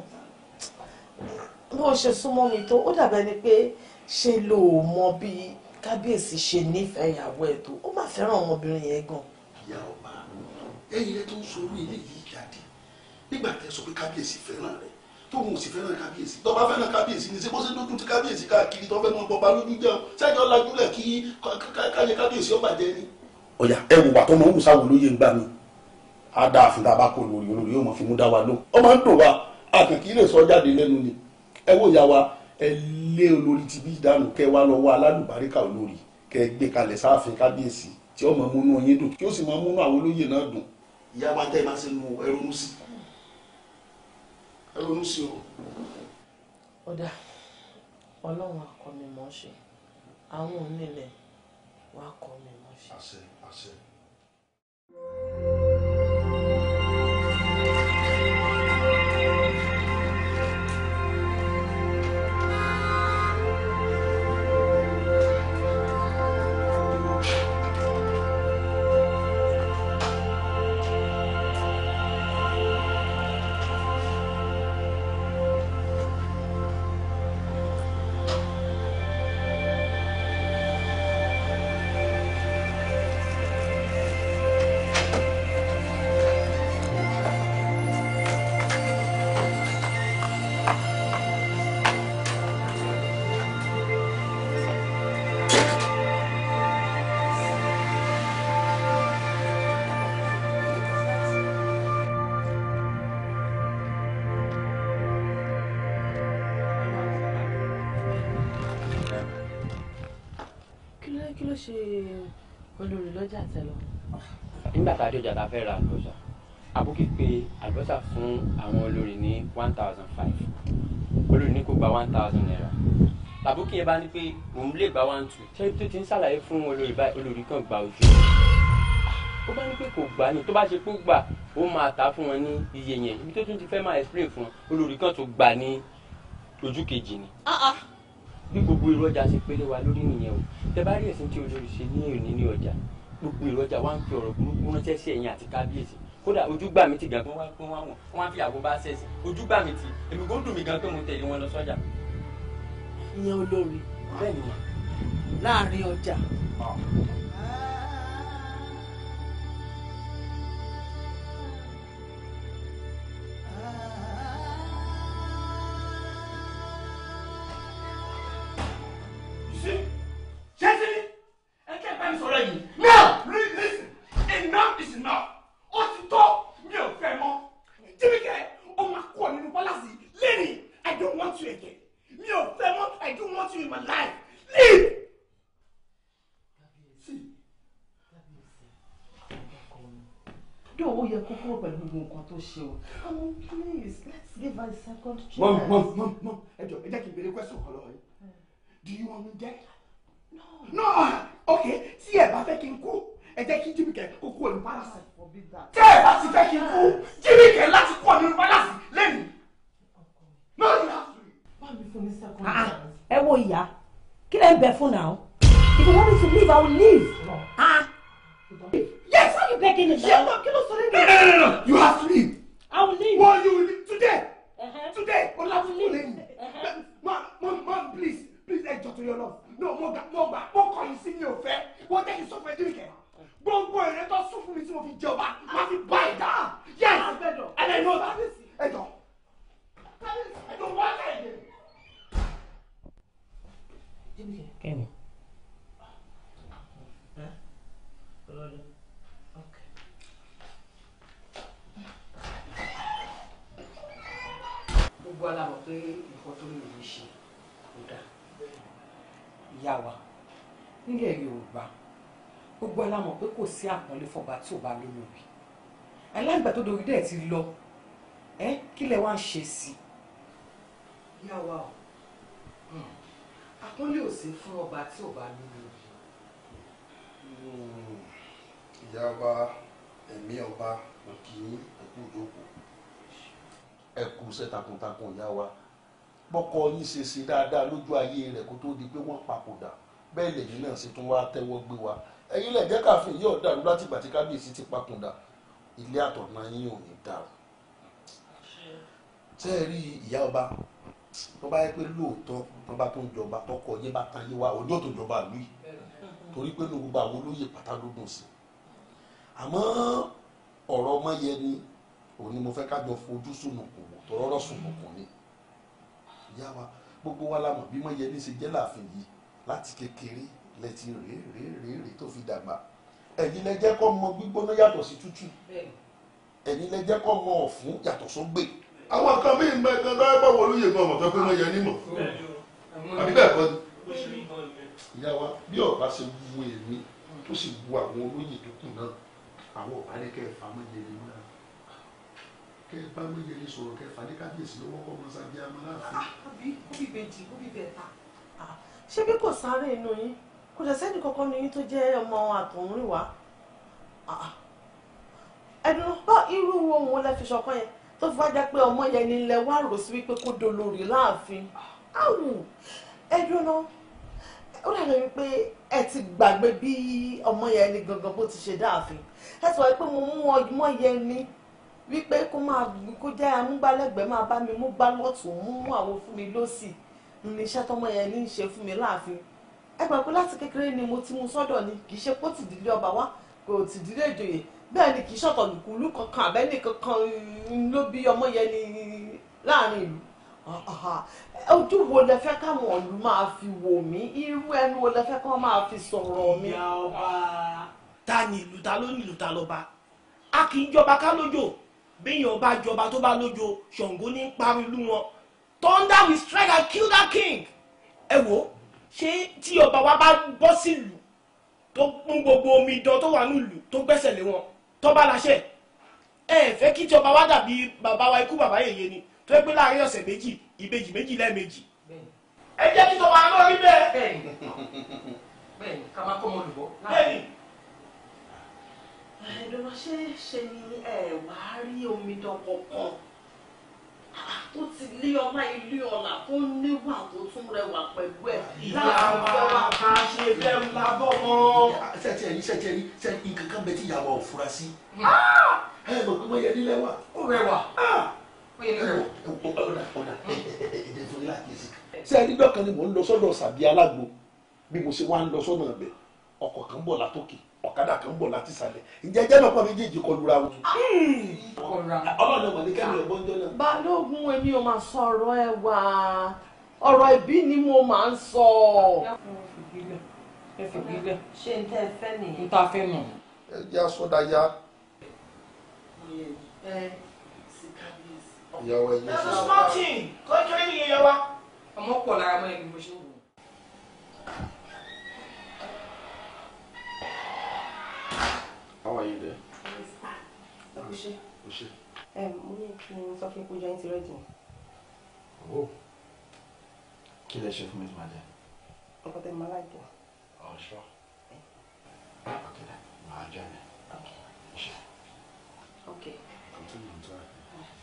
bó ṣe súnmọ́ mi tó ó dàbẹ́ ni pé ṣe ló mọ bí kábíyèsí ṣe nífẹ̀ẹ́ ìyàwó ẹ̀ tó ó má fẹ́ràn ọmọbìnrin yẹn gan. ìyá ọba ẹ̀yin rẹ tó ń sọ orí eléyìí jáde nígbà tẹ sọ pé kábíyèsí fẹ́ràn rẹ tóun ò sì fẹ́ràn kábíyèsí tó bá fẹ́ràn kábíyèsí ni ṣé bó ṣe dójú ti kábíyèsí káàkiri tó fẹ́ mọ bọba lójú jẹun sẹ́jọ́ lajúlẹ̀ kí káyé kábíyèsí ọba jẹ ni. ọ̀yà ẹ wò wà tó mọ̀ ń wù sáwọn olóyè ń gbà mí á dáa fún tá a bá kó lórí olórí yóò mọ̀ fi mú dá wa lóhùn ó máa ń dùn wa a kàn kì í lè sọ jáde lẹ́nu ni ẹ wò ya wa ẹ lé olórí ti bí dànù kẹ wá lọ wá alálùbáríkà olórí kẹ gbé kalẹ̀ sáàfin kábíyèsí tí ó máa múnú yín dùn tí ó sì máa múnú àwọn olóyè náà dùn. ìyá wa tẹ́ ẹ máa ṣe nu ẹ ronú sí ẹ ronú sí o. ọ̀dà ọlọ́run akọ mi mọ̀ ṣe àwọn onílẹ̀ wàá kọ́ mi mọ̀ ṣe. àṣẹ àṣẹ. kí ló kí ló ṣe olórí lọ́jà tẹ́lọ̀. nígbà tá a dé ọjà tá a fẹ́ ra àlùbọ́sà àbúkí pé àlùbọ́sà fún àwọn olórí ní one thousand five olórí ní kó gba one thousand naira làbókì yẹn bá ní pé òun lè gba one two ṣé tó ti ń ṣàlàyé fún olórí báyìí olórí kan gba ojú ó bá ní pé kò gbà ní tó bá ṣe pé ó gbà ó máa tà fún wọn ní iye yẹn ibi tó tún ti fẹ́ máa explain fún wọn olórí kan tó gbà ní ojú kejì ni bí gbogbo èrò ọjà ṣe pélé wa lórí nìyẹn o tẹ bá rí ẹ̀sìn tí olórí ṣe ní òní ní ọjà gbogbo èrò ọjà wa ń fi ọ̀rọ̀ burúkú ránṣẹ́ sí ẹ̀yìn àti kábíyèsí kódà ojú gbà mí ti gan pé wọ́n wá wọ̀n wọ́n á fi àgbo bá ṣẹ̀sì ojú gbà mí ti èmi kò dùn mí gan pé mo tẹ̀lé wọn lọ sọ́jà. ìyẹn olórí bẹ́ẹ̀ ni mà. láàrin ọjà. Jẹ́sí, ẹ kẹ́ ẹ bá mi sọ̀rọ̀ yìí. Now, li- listen, enough is enough. Ó ti tó, mi ò fẹ́ mọ́. Jíbíkẹ́, ó máa kúrò nínú pálásì lẹ́nìí. I don't want you again. Mi ò fẹ́ mọ́, I don't want you in my life. Leave. Dó ó yẹ kó kúrò pẹ̀lú gbogbo nǹkan tó ṣe o. Àwọn please let's give her a second chance. Mom, mom, mom, mom, ẹ jọ, ẹ jẹ́ kí n béèrè question kan lọ́wọ́ yín. Do you want me dead? No. No, okay, tí ẹ bá fẹ́ kí n kú, ẹ jẹ́ kí Jíbíkẹ́ kó kúrò nínú pálásì. Tí ẹ bá ti fẹ́ kí n kú, Jíbíkẹ́ láti kúrò nínú pálásì lẹ́nìí. No, you have to. Báwo fún mi second Ah, chance? ẹ wo ìyá kí lẹ ń bẹ fún náà if you want me to leave i will leave. Ah. Yes. why you begging me Yes, now. no, kí ló sọ lẹ́nu. No, no, no, no, you have to leave. i will leave. Well, you will leave today. Today, o láti kú lẹ́yìn. Mom, mom, mom, please, please, ẹ jọ tó yọ lọ. No, mo gbà, mo gbà, mo kọ̀ yín sí mi ò fẹ́. Wọ́n jẹ́ kí n sọ fún ẹ Jíbíkẹ́. Gbogbo èrè tó sún fún mi tí mo fi jẹ ọba, máa fi bá ìdá. Yes, and I know that. Ẹ jọ. I don't want that again. kẹ́mi. gbogbo alamọ̀ pé nǹkan tó lè rí ṣe kò dáa ìyá wa nílẹ̀ yorùbá gbogbo alamọ̀ pé kò sí àpọ́nlé fọba tí ò bá lólórí alágbà tó dorí dẹ̀ ti lọ ẹ kí lẹ wá ń ṣe sí i. ìyá wa o àpọ́nlé ò sí fún ọba tí ò bá lólórí. ìyá ọba ẹ̀mí ọba òkì ẹ̀kú ìjókòó ẹ̀kú iṣẹ́ takuntakun ìyá wa bọ́kọ yín ṣe ṣe dáadáa lójú ayé rẹ̀ kó tó di pé wọ́n papòdà bẹ́ẹ̀ lẹ́yìn náà ṣe tún wá tẹ́wọ́ gbé wa ẹ̀yin lẹ̀ jẹ́ káfíń yóò dàrú láti ìgbà tí kábíyèsí ti papòdà ilé àtọ̀nà yín ò ní dàrú. ṣé ẹ rí ìyá ọba tó bá yẹ pé lóòótọ́ tó bá tó ń jọba tọkọ yé bá tán yé wa òní ò tó jọba ìlú yìí torí pé ní gbogbo àwọn olóyè pátá ló dùn sí àmọ́ ọ̀rọ̀ ọmọ yẹn ni òun ni mo fẹ́ ká jọ fojú sùnùkùn wò tọ́rọ́rọ́ sùnùkùn ni ìyá wa gbogbo wa la mọ̀ bí wọ́n yẹ ní ṣe jẹ́ láàfin yìí láti kékeré lẹ́tí rèé rèé rèé rèé tó fi dàgbà ẹ̀yin lẹ jẹ́ kó mọ gbígbóná yàtọ̀ sí tútù ẹ̀yin lẹ jẹ́ kó mọ ọ̀fun yàtọ̀ sógbè àwọn kan bí ìgbà kan tó bá wọ olóyè gan ọmọ tó pé wọ́n yẹ nímọ̀ àbí bẹ́ẹ̀ kọ́ ni ìyá wa bí ọba ṣe wu èmi tó sì wu àwọn olóyè tó kù náà àwọn ọba ní kẹ́ ẹ̀ fà mọ́ yẹlẹ mọ́ kẹ́ ẹ bá mọ́ yẹlẹ sọ̀rọ̀ kẹ́ ẹ fà ní kábíyèsí lọ́wọ́ kọ́ mọ́ sábẹ́ àmọ́ láàfin. àbí kóbí bèjì kóbí bẹ̀ta. ṣé bí kò sáré inú yín kò dẹ̀ sẹ́ni kankan ní yín tó jẹ́ ọmọ àtọ̀húnrìn wá. ẹnu bá irú ohun lẹ fi ṣọ̀kan yẹn tó fi wá jẹ́ pé ọmọ yẹn ni ilẹ̀ wá rò sí wípé kó dolórí láàfin. áwù ẹdùn náà ó dàgbà wípé ẹ ti gbàgbé bí ọmọ yẹn ni gangan bó ti ṣe dáàfin ẹ sọ pé mo mú ọmọ yẹn ni wípé kó máa kó jẹ́ amúgbálẹ́gbẹ̀ẹ́ máa bá mi mú gbá lọ́tún mú mú àwọn fún mi lọ́sì ní iṣẹ́ tọmọ yẹn ní í ṣe fún mi láàfin ẹ gbà pé láti kékeré ni mo ti mú sọ́dọ̀ ni kì í ṣe pé ó ti dìlé ọba wá kò ti dìlé ìjòyè bẹ́ẹ̀ ni kì í ṣọ̀tọ̀ lùkùlù kankan àbẹ́ni kankan ló bí ọmọ yẹn ní láàrin ìlú ojú wo lẹ fẹ́ káwọn ìlú máa fi wò mí irú ẹnu wo lẹ fẹ́ káwọn máa fi sọ̀rọ̀ mi. ìyá ọba ta ni ìlú ta ló ní ìlú ta lọ́ba a kì í jọba ká lójó béèyàn bá jọba tó bá lójó ṣàngó ní parí ìlú wọn thunder will strike and kill that king ẹ wò ṣé tí ọba wa bá bọ́ sílùú tó mú gbogbo omidan tó wà nílùú tó gbẹ́sẹ̀ lé wọn tó bá láṣẹ ẹ fẹ́ kí tí ọba wa dàbí bàbá wa ikú bàbá yèyé ni tó yẹ pé láàrin ọ̀sẹ̀ méjì ìbejì méjì lẹ́ẹ̀mejì ẹ jẹ́ kí tọmọ àná rí bẹ́ẹ̀. bẹ́ẹ̀ni bẹ́ẹ̀ni ká má kọ́ ọmọ olùbọ́. bẹ́ẹ̀ni. ẹ̀ẹ́dọ̀nà ṣe ṣe ni ẹ wá rí omidan kankan tó ti lé ọlá ilé ọlá tó níwà tó tún rẹwà pẹ̀lú ẹ̀ láàrin fẹ́ wá ká ṣe bẹ́ẹ̀ ń la bọ́ mọ́. sẹ́tì ẹ̀rí sẹ́tì ẹ̀rí sẹ́tì nǹkan kan bẹ tí ìyàwó ò fura sí. ẹ mọ̀ pé wọ́n yẹ nílẹ̀ wa. ó rẹwà. ó yẹ nílẹ̀ wa. ọ̀dà ọ̀dà ẹ̀ẹ́dẹ̀ fún ilé àkíyèsí. ṣé ẹni dọ́kan ni mò ń lọ sọ́dọ̀ sàbí alágbo bí mo ṣe wá ń lọ sọ́nà ọ̀bẹ ọkọ̀ kan ń bọ̀ látòkè ọ̀kadà kan ń bọ̀ láti sàlẹ̀ ǹjẹ́ jẹ́ lọ́pọ̀ méjèèjì kọlura wọn. ọlọ́run ọmọ ní kẹ́mi ọ̀gbọ́n jọ náà. balógun èmi ò máa sọ ọ̀rọ̀ ẹ wá ọ̀rọ̀ ìbí ni mo máa ń sọ. ẹ fi gbígbẹ. ṣé n tẹ́ ẹ fẹ́ nìyẹn. n ta fẹ́ nù. ẹ jẹ́ asọ́dá ya ẹ sí kábíyèsí. ìyàwó ẹ̀yẹ ẹ sí. sọ smartin kọ́kẹ́rẹ́ nìyẹn yẹ wa. ọmọ pọ̀ lára mọ́ ẹni mo ṣe wù. How are you there? ẹ kú ṣe. O ṣe. ẹ mo ní kí n sọ fún ìpéjọ yín ti rẹ́dì ni. Oh. Kí lẹ ṣe fún mi tí màá jẹ? nǹkan tẹ́ ẹ máa láìpẹ́. Oh, sure. Okay, then. Màá jẹ ẹ̀. Ṣe. Okay. Continue to try.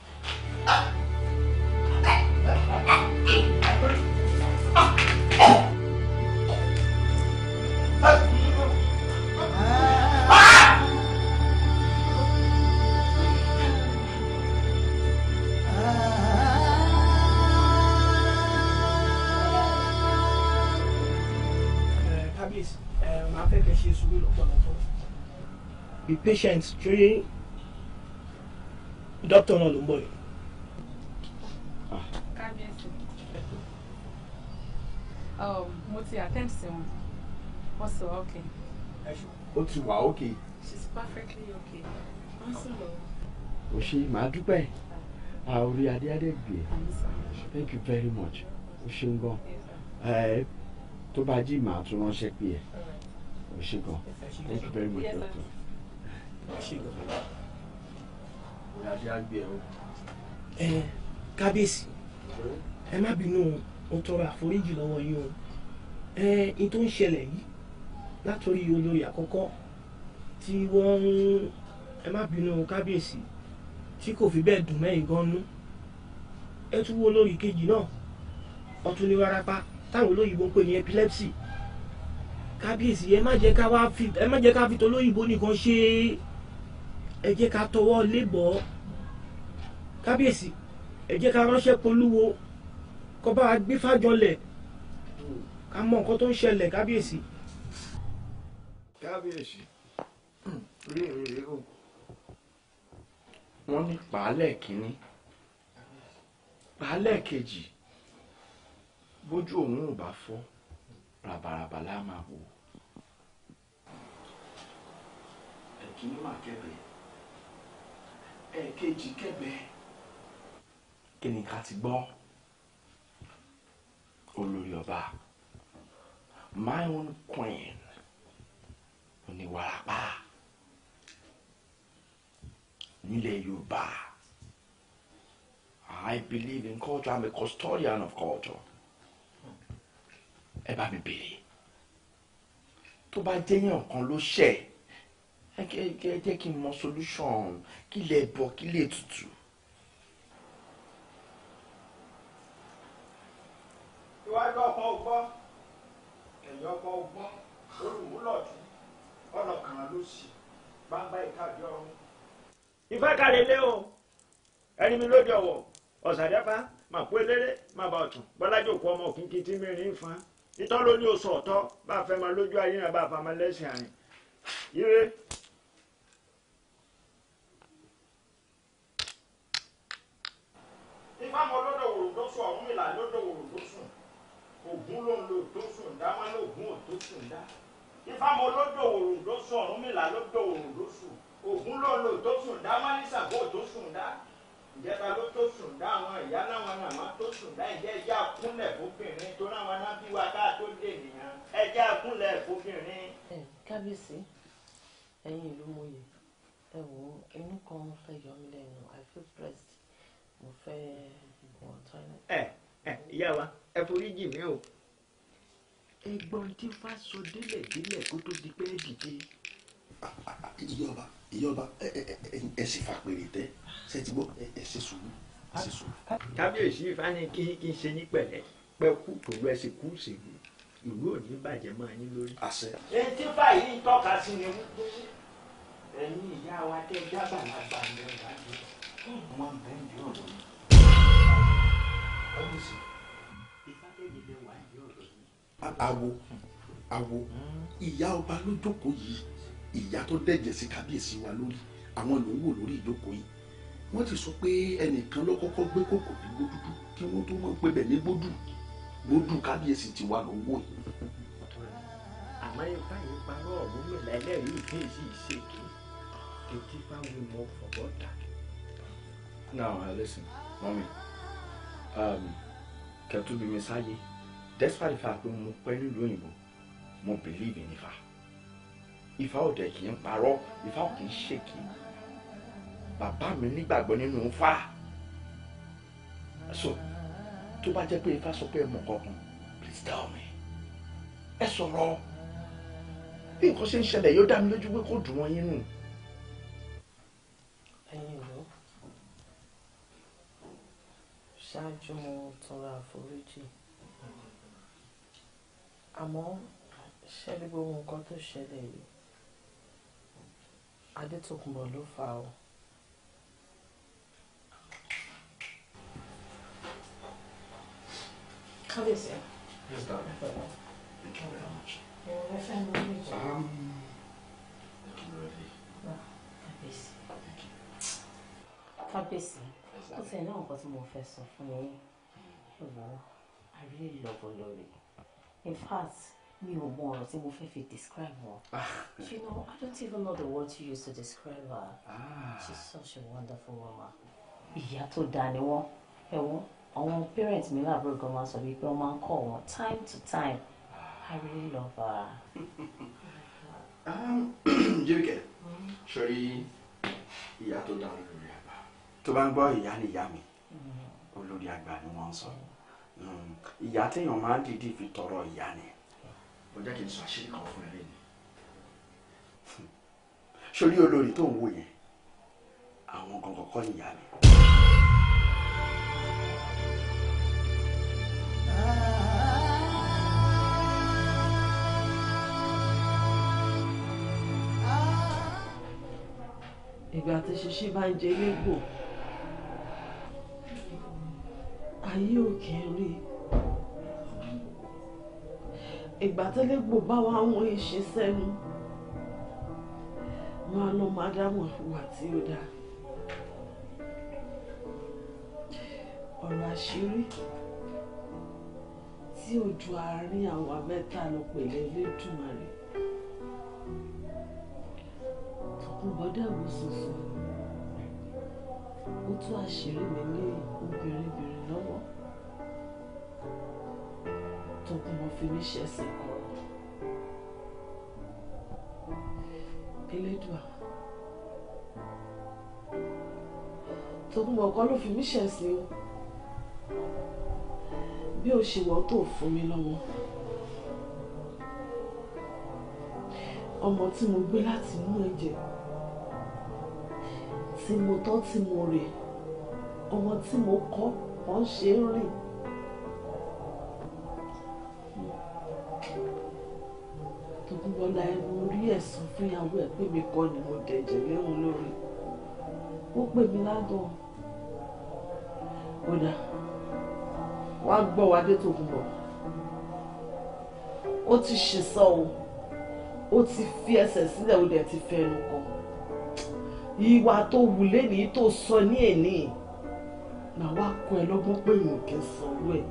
kábíyèsí ẹ máa fẹ́ kẹ́ ṣe sùúrù lọ́pọ̀lọpọ̀. be patient ṣé dókítà náà ló ń bọ̀ yìí. kábíyèsí um, mo ti attend sí wọn wọ́n sọ okay Ó ti wà okay. she's perfectly okay wọ́n sì lọ. O ṣe màá dúpẹ́. Àórí adé adé gbé. Àmì sá. Thank you very much. O ṣeun gan. Ẹ tó bá jí màá tún ránṣẹ́ pé ẹ. O ṣe gan. Thank you very much, Yes, sir. doctor. Orí adé á gbé ẹ o. ẹ kábíyèsí ẹ má bínú o tọrọ àforíjì lọ́wọ́ yín o ẹ n tó ń ṣẹlẹ̀ yìí látòrí olórí àkọ́kọ́ tí wọ́n ń ẹ má bínú kábíyèsí tí kò fi bẹ́ẹ̀ dùn mẹ́yìn gan nú ẹ tún wo olórí kejì náà ọtún ní wárápá táwọn olóyìnbó ń pè ní epilepsy kábíyèsí ẹ má jẹ́ ká wá fi ẹ má jẹ́ ká fi tolóyìnbó nìkan ṣe ẹ jẹ́ ká tọwọ́ lébọ̀ọ́ kábíyèsí ẹ jẹ́ ká ránṣẹ́ polúwo kó bá wa gbé fàjọlẹ̀ ká mọ nǹkan tó ń ṣẹlẹ̀ kábíyèsí. kábíyèsí rí rí o wọ́n ní pàálẹ̀ kínní pàálẹ̀ kejì bójú òun ò bá fọ́ ràbàràbà lá máa wò ẹ̀kíní mà kẹ́bẹ̀ ẹ̀kejì kẹ́bẹ̀ kí ni ká ti gbọ́ olórí ọba my own queen oníwàrápá nílẹ̀ yorùbá i believe in culture i'm a custodian of culture ẹ bá mi béèrè tó bá jẹ́yàn kan ló ṣẹ̀ ẹ kẹ́ ẹ jẹ́ kí n mọ solution kí lè bọ̀ kí lè tutù. iwájú ọkàn ọgbọ́ ẹ̀yìn ọkàn ọgbọ́ olùmúlọ̀tún ọ̀nà kan ló sì gbangba ìkàdé ọ̀run. ìfẹ́ kàlẹ́ lé o ẹni mi lóde ọ̀wọ̀ ọ̀sàdẹ́fà máa kó eléré máa bá ọ̀tún bọ́lájò kú ọmọ òkìkí tí mi rìn fan ìtọ́ ló ní oṣù ọ̀tọ́ bá a fẹ́ máa lójú ayé náà bá a fa máa lẹ́sìn àrìn ire. ifá mọ lọ́dọ̀ wòrò tó sùn ọ̀hún ìlà lọ́dọ̀ wòrò tó sùn ògún ló ń lo tó sùn dá wọn lóògùn ò tó sùn dá ifá mọ lọ́dọ̀ wòrò tó sùn ọ̀hún ìlà lọ́dọ̀ wòrò tó sùn ògún ló ń lo tó sùn dá wọn ní sàbó ò tó sùn dá ìjẹta ló tó sùn dá àwọn ìyá láwọn nàmá tó sùn dá ìjẹ ẹjẹ àkúnlẹ̀ fóbìnrin tó náwọn náà bí wa ká tó dé nìyẹn ẹjẹ àkúnlẹ̀ fóbìnrin. kábíyèsí ẹ̀yin ìlú mòye ẹ wò ó inú kan fẹ́ yọ mí lẹ́nu i feel pressed mo fẹ́ wọ toilet. ẹ ẹ ìyá wa ẹ foríjì mi o ẹ̀gbọ́n tí fa sọ délẹ̀ délẹ̀ kó tó di pé ẹ dìde. ìyọba ìyọba ẹ ẹ ẹ ẹ sì fà pèrè tẹ ṣe ti gbọ́ ẹ ẹ ṣe sùúrù ẹ ṣe sùúrù. kábíyèsí ifá ní kí kí n ṣe ní pẹ̀lẹ́ pẹ́ kú pẹ̀lú ẹsẹ̀ kú ṣèlú ìlú ò ní bàjẹ́ máa yín lórí. àṣẹ. etí báyìí ń tọ́ka sí ni wípé ẹ̀yin ìyá wa tẹ́ jábàlágbà ní ọ̀gá mi wọ́n bẹ́ẹ̀ ní ọ̀dọ́ mi. kábíyèsí ifá tẹ́lẹ̀ lẹ wà ní ọ̀dọ́ mi. awo awo ìyá ọba ló jókòó yìí ìyá tó dẹ̀jẹ̀ sí kábíyèsí wa lórí àwọn ló ń wò lórí ìjókòó yìí wọ́n ti sọ pé ẹnìkan ló kọ́kọ́ gbé kòkò ní gbódúdú kí wọ́n tó mọ̀ pé bẹ̀ ní gbódù gbódù kábíyèsí ti wà ló ń wò yìí. àmọ́ ifá yìí parọ́ ọ̀run mi lẹ́lẹ́rìí ìpín sí ìṣèké etí báwo mo fọwọ́ ta. Now, uh, listen, mommy. Um, kẹtù bí mi sáyé despite the fact pé mo pẹ́ nílùú òyìnbó mo believe in Ifá. Ifá ò dẹ̀ kì í parọ́ Ifá ò kì í ṣèké. Bàbá mi nígbàgbọ́ nínú Ifá. So, tó bá jẹ́ pé Ifá sọ pé ẹ mọ̀ kankan, please tell me. Ẹ sọ̀rọ̀. Bí nǹkan ṣe ń ṣẹlẹ̀ yóò dá mi lójú pé kò dùn wọ́n yín nù. ẹ̀yin ìlú ṣáájú mo tọrọ àforíjì àmọ́ ṣẹlẹ̀ gbogbo nǹkan tó ṣẹlẹ̀ yìí adétòkùnbọ̀ ló fà á o. kábíyèsí. Yes, darling. Thank you very much. ẹ fẹ́ mi ní ìjọ. Um, looking ready. kábíyèsí. kábíyèsí ó ti ní nǹkan tí mo fẹ́ sọ fún yín ìwọ I really love Olórí in fact mi ò mọ ọ̀rọ̀ tí mo fẹ́ fi describe wọn you know I don't even know the word to use to describe her she's such a wonderful woman ìyá tó dáa ni wọ́n ẹ̀wọ̀n àwọn parents mi láàbúrò gan máa sọ wípé wọ́n máa ń kọ́ wọn time to time I really love her. Um, Jíríkẹ́, sọrí ìyá tó dá olórí àgbà. Tó bá ń gbọ́ ìyá ni ìyá mi, olórí àgbà ni wọ́n ń sọ. Mm, Ìyá téèyàn máa ń dìídì fi tọrọ ìyá ni. Ó jẹ́ kí n sọ àṣírí kan fún ẹ lẹ́nu. Sọrí olórí tó ń wò yẹn, àwọn gangan kọ́ ni ìyá mi. ìgbà tí ṣíṣí bá ń jẹ légbò ayé ò kì í rí ìgbà tí légbò bá wà wọn ìṣe sẹ́nu wọn á lọ máa dámọ̀ ìwà tí ó dáa ọ̀rọ̀ àṣírí tí ojú àárín àwa mẹ́ta lọ pèlè lẹ́dùnmarè tọkùnbọdẹ wò sùnsùn ó tú àṣírí mi ní obìnrin-bìnrin lọ́wọ́ tọkùnbọ fi mí ṣẹ̀sìn kọ̀rọ̀ elédùà tọkùnbọ kọ́ ló fi mí ṣẹ̀sìn o bí o ṣe wọ́n tó fún mi lọ́mọ ọmọ tí mo gbé láti inú ẹ̀jẹ̀ tí mo tọ́ tí mo rè ọmọ tí mo kọ́ wọ́n ṣe ń rìn. Tòkunbọ̀lá ẹnu orí ẹ̀sùn fún ìyàwó ẹ̀ pé mi kọ́ ni mo dẹ̀jẹ̀ léhùn lórí. Ó pè mí ládùn. Kódà wá gbọ́ wa dé Tòkunbọ̀. Ó ti ṣèṣọ́ o. Ó ti fi ẹsẹ̀ sílẹ̀ ó dẹ̀ ti fẹnu kọ ìwà tó wù lẹ́nìí tó sọ ní èní màá wá kọ́ ẹ lọ́gbọ́n pé èèyàn kì í sanwó ẹ̀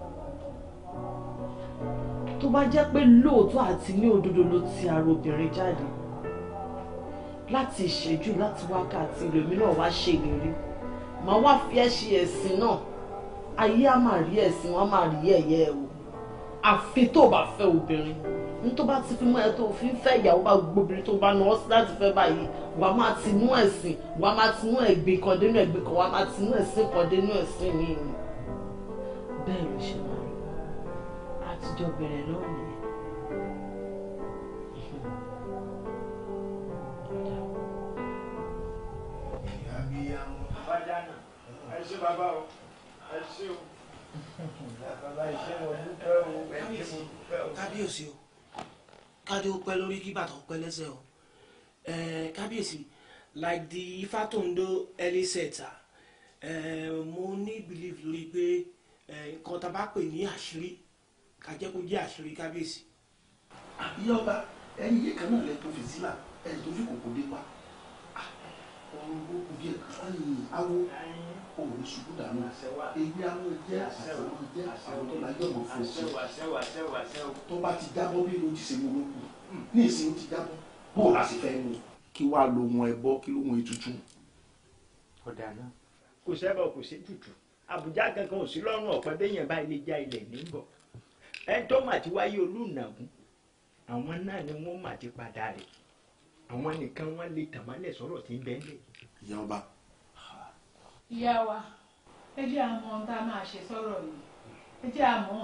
tó bá jẹ́ pé lóòótọ́ àti ní òdodo ló ti ara obìnrin jáde láti ìṣẹ́jú láti wákàtí lèmi náà wá ṣèlérí màá wá fi ẹ́ ṣe ẹ̀sìn náà ayé á máa rí ẹ̀sìn wọn á máa rí ẹ̀yẹ ẹ̀ o àfi tó bá fẹ́ obìnrin ní tó bá ti fi mọ́ ẹ tó fi ń fẹ́ ìyàwó bá gbóbìnrin tó bá náwó sí láti fẹ́ báyìí wàá máa ti mú ẹ̀sìn wàá máa ti mú ẹ̀gbin kan dénú ẹ̀gbin kan wàá máa ti mú ẹ̀sìn kan dénú ẹ̀sìn yìí ni bẹ́ẹ̀ ló ṣe máa rí àtijọ́ bẹ̀rẹ̀ náà nìyẹn. abiyamọ bàdánà ẹ ṣé bàbá o ẹ ṣé o bàbá ẹ ṣé mo dúpẹ́ o ẹ ṣé mo dúpẹ́ o. kábíyèsí o kádé ó pẹ́ lórí kí bàtà ó pẹ́ lẹ́sẹ̀ o Eh, kábíyèsí like the Ifatondo early setter eh, mo ní belief lórí pé eh, nǹkan tá a bá pè ní àṣírí ká jẹ́ kó jẹ́ àṣírí kábíyèsí. ìyá ọba ẹyin yìí kan náà lẹ tó fi sílà ẹyin tó fi kòkó dé pa ọrùn gbogbo díẹ̀ ẹyin awo òun ṣubú dànù èyí awo jẹ àṣàwọn jẹ àṣàwọn tó la yọ̀bọ̀ fún sí tó bá ti jábọ́ bí ló ti ṣe mú lókun ní ìsìn ó ti jábọ́ bó o láti fẹ́ mú kí wàá lo ohun ẹbọ kí ló ohun ètùtù. ọ̀dà náà kò sẹ́bọ̀ kò sí tutù àbújá kankan ò sí lọ́rùn ọ̀pẹ béèyàn bá ilé já ilẹ̀ níbọ̀ ẹni tó mà ti wáyé olùnàgún àwọn náà ni wọ́n mà ti padà rẹ̀ àwọn nìkan wọ́n lè tàmálẹ̀ sọ̀rọ̀ tí ń bẹ́ẹ̀ lẹ̀. ìyá ọba ìyá wa ẹ jẹ́ àmọ́ ohun tá a máa ṣe sọ̀rọ̀ yìí ẹ jẹ́ àmọ́.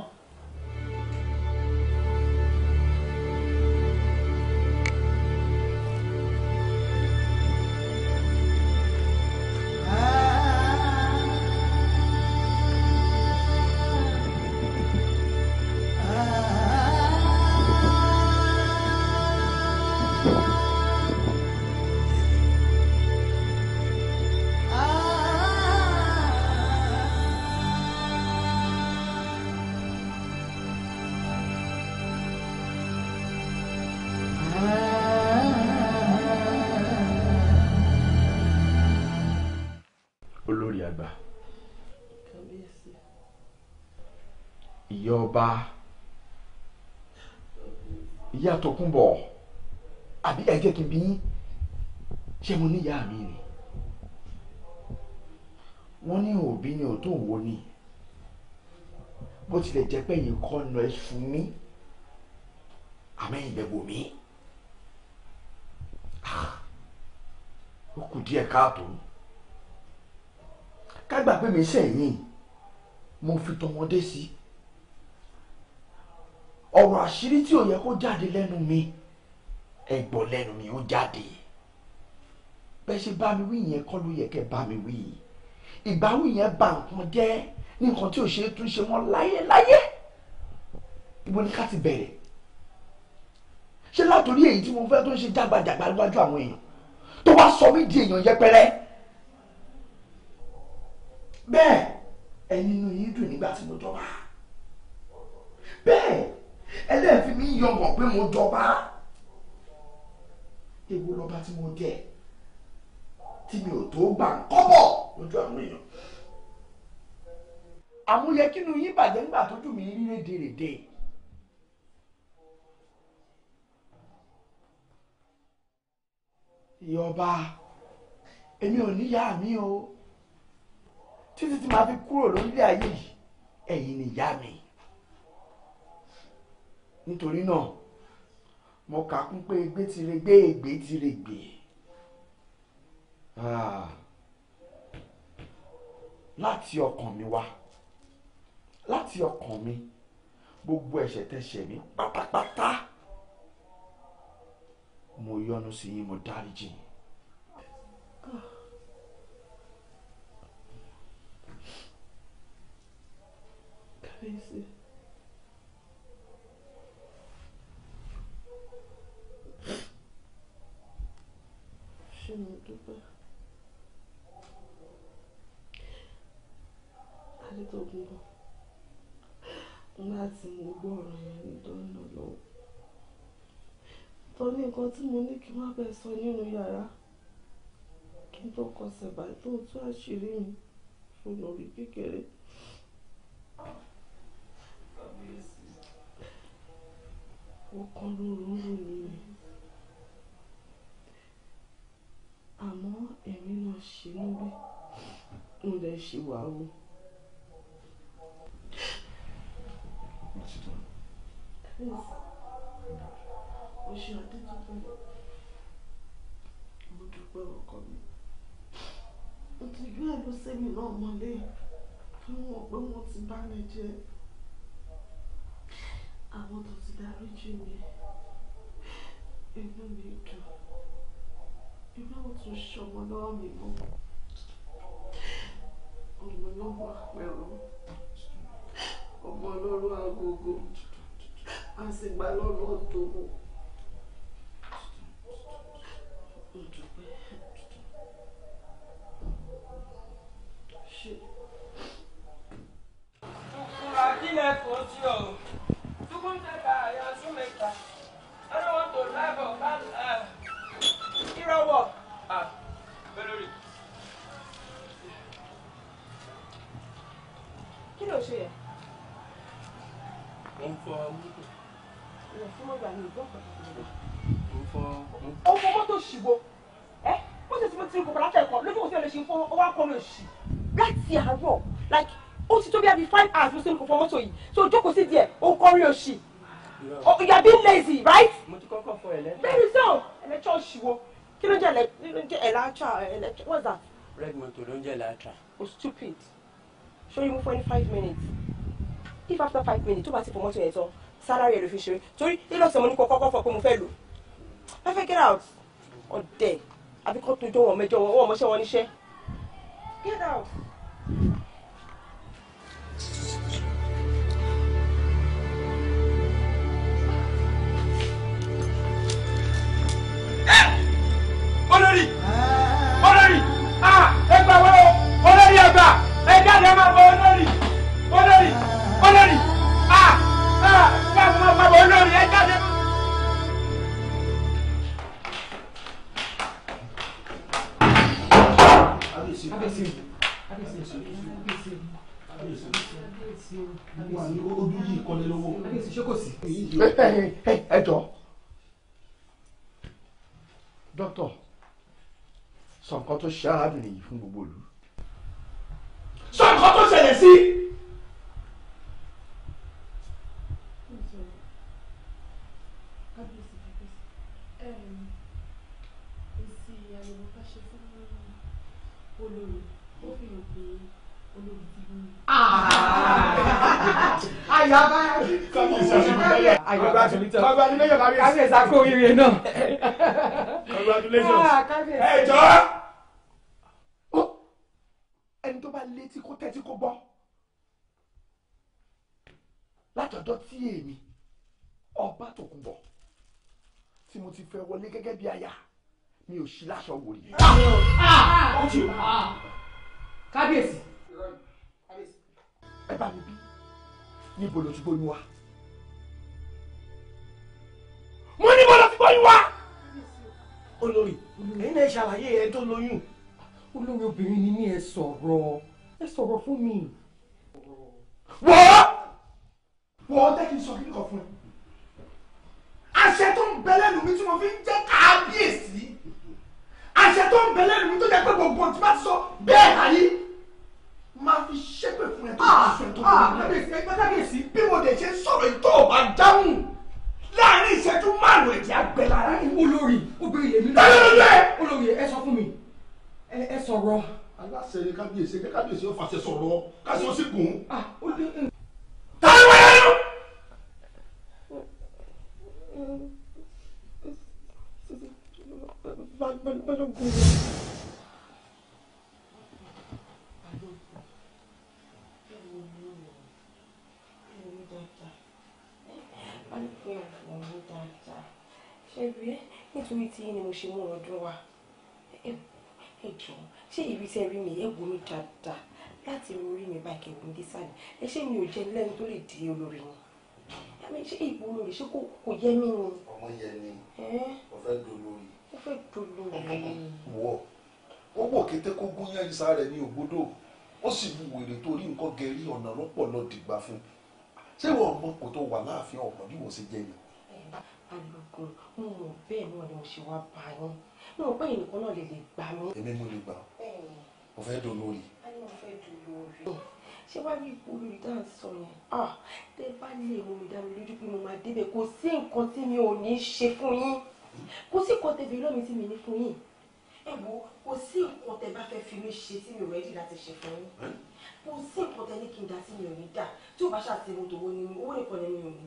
olórí àgbà kábíyèsí ìyá ọba ìyá Tókunbọ̀ àbí ẹ jẹ́ kí n bí yín ṣé mo níyàá mi ni wọ́n ní òbí ni ò tó wo ni bó tilẹ̀ jẹ́ pé yìí kọ́ nà ẹ fún mi àmẹ́yìn bẹ̀ wò mí Ah, ó kù díẹ̀ káàtó kágbà pé mi sẹ́yìn mo fi tọmọdé sí ọ̀rọ̀ àṣírí tí ò yẹ kó jáde lẹ́nu mi ẹ gbọ́ lẹ́nu mi ó jáde bẹ́ẹ̀ ṣe bá mi wí yẹn kọ́ ló yẹ kẹ́ bá mi wí ìbáwí yẹn bà nǹkan jẹ́ ní nǹkan tí ò ṣe é tún ṣe mọ́ láyéláyé ibo ni ká ti bẹ̀rẹ̀ ṣé látòrí èyí tí mo fẹ́ tó ń ṣe jágbajàgba níwájú àwọn èèyàn tó wá sọ mí di èèyàn yẹpẹrẹ bẹ́ẹ̀ ẹni inú yín dùn nígbà tí mo jọba bẹ́ẹ̀ ẹlẹ́ẹ̀fi mi yọ̀ngàn pé mo jọba èwo lọ́ba tí mo jẹ tí mi ò tó gbà ń kọ́bọ̀ lójú àwọn èèyàn àmúyẹ kínú yín bàjẹ́ nígbà tójú mi rí rédèrèdè ìyá ọba èmi ò níyàá mi o títí tí màá fi kúrò lórílẹ̀ ayé yìí ẹ̀yin ni ìyá mi nítorí náà mo kà kún pé egbé ti re gbé ègbé ti re gbé Ah. láti ọkàn mi wá láti ọkàn mi gbogbo ẹ̀ṣẹ̀ tẹ̀ṣẹ̀ mi pátápátá mo yọ́nú sí yín mo dáríjì yín. kábíyèsí ṣé mo dúpẹ́ adétògùn bọ̀ nígbà tí mo gbọ́ ọ̀rọ̀ yẹn ní dọ́nà lọ́wọ́ tó ní nǹkan tí mo ní kí n má bẹ́ẹ̀ sọ nínú yàrá kí n tó kọsẹ̀ báyìí tó tú àṣírí mi fún orí kékeré. ọkàn rúru ń rò mí ni àmọ́ èmi náà ṣe níbí mo dẹ̀ ṣe wà o. mo ṣe ọdún tuntun mo dúpẹ́ ọkọ mi mo ti gbé ẹ̀lú sẹ́mi náà mọ́lé fún wọn pé wọ́n ti bá mi jẹ́ àwọn tó ti dáríjì mi inú mi dùn inú àwọn tó ṣọmọ lọ́wọ́ mi mọ́ ọmọ lọ́wọ́ àpẹrọ ọmọ ọlọ́run agogo a sì gbà lọ́rùn tó mọ́. Ṣé Fura kílẹ̀ fún tí o. Tukun tẹ́ka àyà súnmẹ́ta. I don't want to live or bad life. Ìrọ̀wọ̀. Ah, Bẹ́lórí. kí ló ṣe yẹ Mo ń fọ mọ́tò. ìwọ fún mọ́gbà ní ìgbọ́ kan Mo ń fọ. ọmọ mọ́tò ṣìwò ẹ ó sì ti mo ti rí kòkòrò látẹ̀kọ́ lójú kò sí ọ̀lẹ́ ṣe ń fọ́ ọ wá kọ́ ló ṣì láti àárọ̀ like ó ti tó bí abi five hours mo ti rí kòkòrò mọ́tò yìí so jókòó sí díẹ̀ ó ń kọrin òṣì Oh, you are being lazy right. Mo ti kọ́kọ́ fọ ẹ̀lẹ́tà. very so ẹlẹ́tọ̀ ṣìwò kí ló jẹ́ ẹlẹ́ kí ló jẹ́ ẹ̀látra ẹlẹ́tọ̀ what's that Red moto ló ń jẹ́ Latra. oh stupid show you move for any five minutes if after five minutes tó bá ti fọ mọ́tò yẹn tán salary ẹ̀ ló fi ṣeré torí ilọ̀sẹ̀ mo ní kó kọ́kọ́ fọ pé mo fẹ́ lò I fẹ́ get out ọ̀dẹ̀ àbí kọ́ tó jọ wọn mẹjọ wọn wọn mọṣẹ́ wọn níṣẹ́ get out. Olórí! Olórí! Ah! Ẹ gbà wọ́n o! Olórí ẹ gbà! Ẹ jáde máa bọ̀ olórí! Olórí! Olórí! Ah! Ah! Máa bọ̀ máa bọ̀ olórí! Ẹ jáde máa. kábíyèsí kábíyèsí wà ní ojú yìí kọ́lé lọ́wọ́. ṣé kò sí. ẹ jọ dókítà sọ nǹkan tó ṣe arábìnrin yìí fún gbogbo ìlú. Sọ nǹkan tó ṣẹlẹ̀ sí. kábíyèsí kábíyèsí èsì àyẹ̀wò bá ṣe fún olórí ó fi hàn pé olórí ti lóyún. àyàbá kábíyèsí àkó oríire náà. Congratulations. Ah, kábíyèsí. ẹ jọ ẹni tó bá létí kó tẹ́tí kó gbọ́ látọ̀dọ̀ tí èmi ọba Tòkunbọ̀ tí mo ti fẹ́ wọlé gẹ́gẹ́ bí aya mi ò sí láṣọ wò rí. kábíyèsí. ẹ bá mi bí níbo ló ti gbóyún wa. Mo ní mo lọ sí bọ́yún wá. Olórí, ẹ̀yin náà ṣàlàyé ẹ tó lóyún. olórí obìnrin ni mí ẹ sọ̀rọ̀ ẹ sọ̀rọ̀ fún mi. wọ́ wọ́ jẹ́ kí n sọ kí n kọ fún ẹ. àṣẹ tó ń bẹ lẹ́nu mi tí mo fi ń jẹ́ kábíyèsí àṣẹ tó ń bẹ lẹ́nu mi tó jẹ́ pé gbogbo tí bá ti sọ bẹ́ẹ̀ láyé máa fi ṣépè fún ẹ tó bá sọ ẹ tó bá kábíyèsí ẹgbẹ́ kábíyèsí bí mo dẹ̀ ṣe sọ̀rọ̀ yìí tó o bá dáhùn láàrin ìṣẹ́jú márùn-ún ẹ̀jẹ̀ àgbẹ̀ lára yìí. olórí obìnrin lèmi náà. Tẹ́lẹ̀ ló lẹ̀. olórí ẹ sọ fún mi ẹ ẹ sọ̀rọ̀. aláṣẹ ni kábíyèsí ẹgbẹ́ kábíyèsí ó fàṣẹ sọ̀rọ̀ káṣí ó sì gùn. ṣe rí ẹ nítorí tí ni mo ṣe mú ọdún wa ẹ ẹ jọ ṣé ibi tí ẹ rí mi ẹ wò mí dáadáa láti orí mi báyìí kẹgbọn dé sálẹ̀ ẹ ṣé mi ò jẹ lẹ́nu tó lè di olórí ni àmì ṣé ìbò olórí ṣé kò kò yẹ mí ni ọmọ yẹn ni ẹ ó fẹ́ dolórí. ó fẹ́ dolórí wọ ó wò kété kó gún yẹn ìsá rẹ ní ògbódò ó sì bu wèrè tó rí nǹkan gẹrí ọ̀nà lọ́pọ̀ lọ dìgbà fún ṣé ìwọ ọmọ kò tó wà láàfin ọmọ bí wọ́n ṣe jẹ́ ni. balógun mo mọ bẹ́ẹ̀ náà ni mo ṣe wá bá yín mo mọ pé ẹnìkan náà lè lè gbà mí. èmi mo lè gbà ó fẹ́ dolórí. a ní mo fẹ́ dolórí. ṣé wàá rí ipò olórí tá à ń sọ yẹn ah tẹ bá lè mú mi dá mi lójú pé mo máa débẹ̀ kò sí nǹkan tí mi ò ní ṣe fún yín kò sí nǹkan tẹ̀bí lọ́mi tí mi ní fún yín ẹ wo kò sí nǹkan tẹ bá fẹ́ fi mí ṣe tí mi ò rẹ́dí láti ṣe fún yín kò sí nǹkan tẹ ní kí n dá tí mi ò ní dá tí ò bá ṣàtìmọ́ tòwó ni owó nìkan lẹ́nu mi ò ní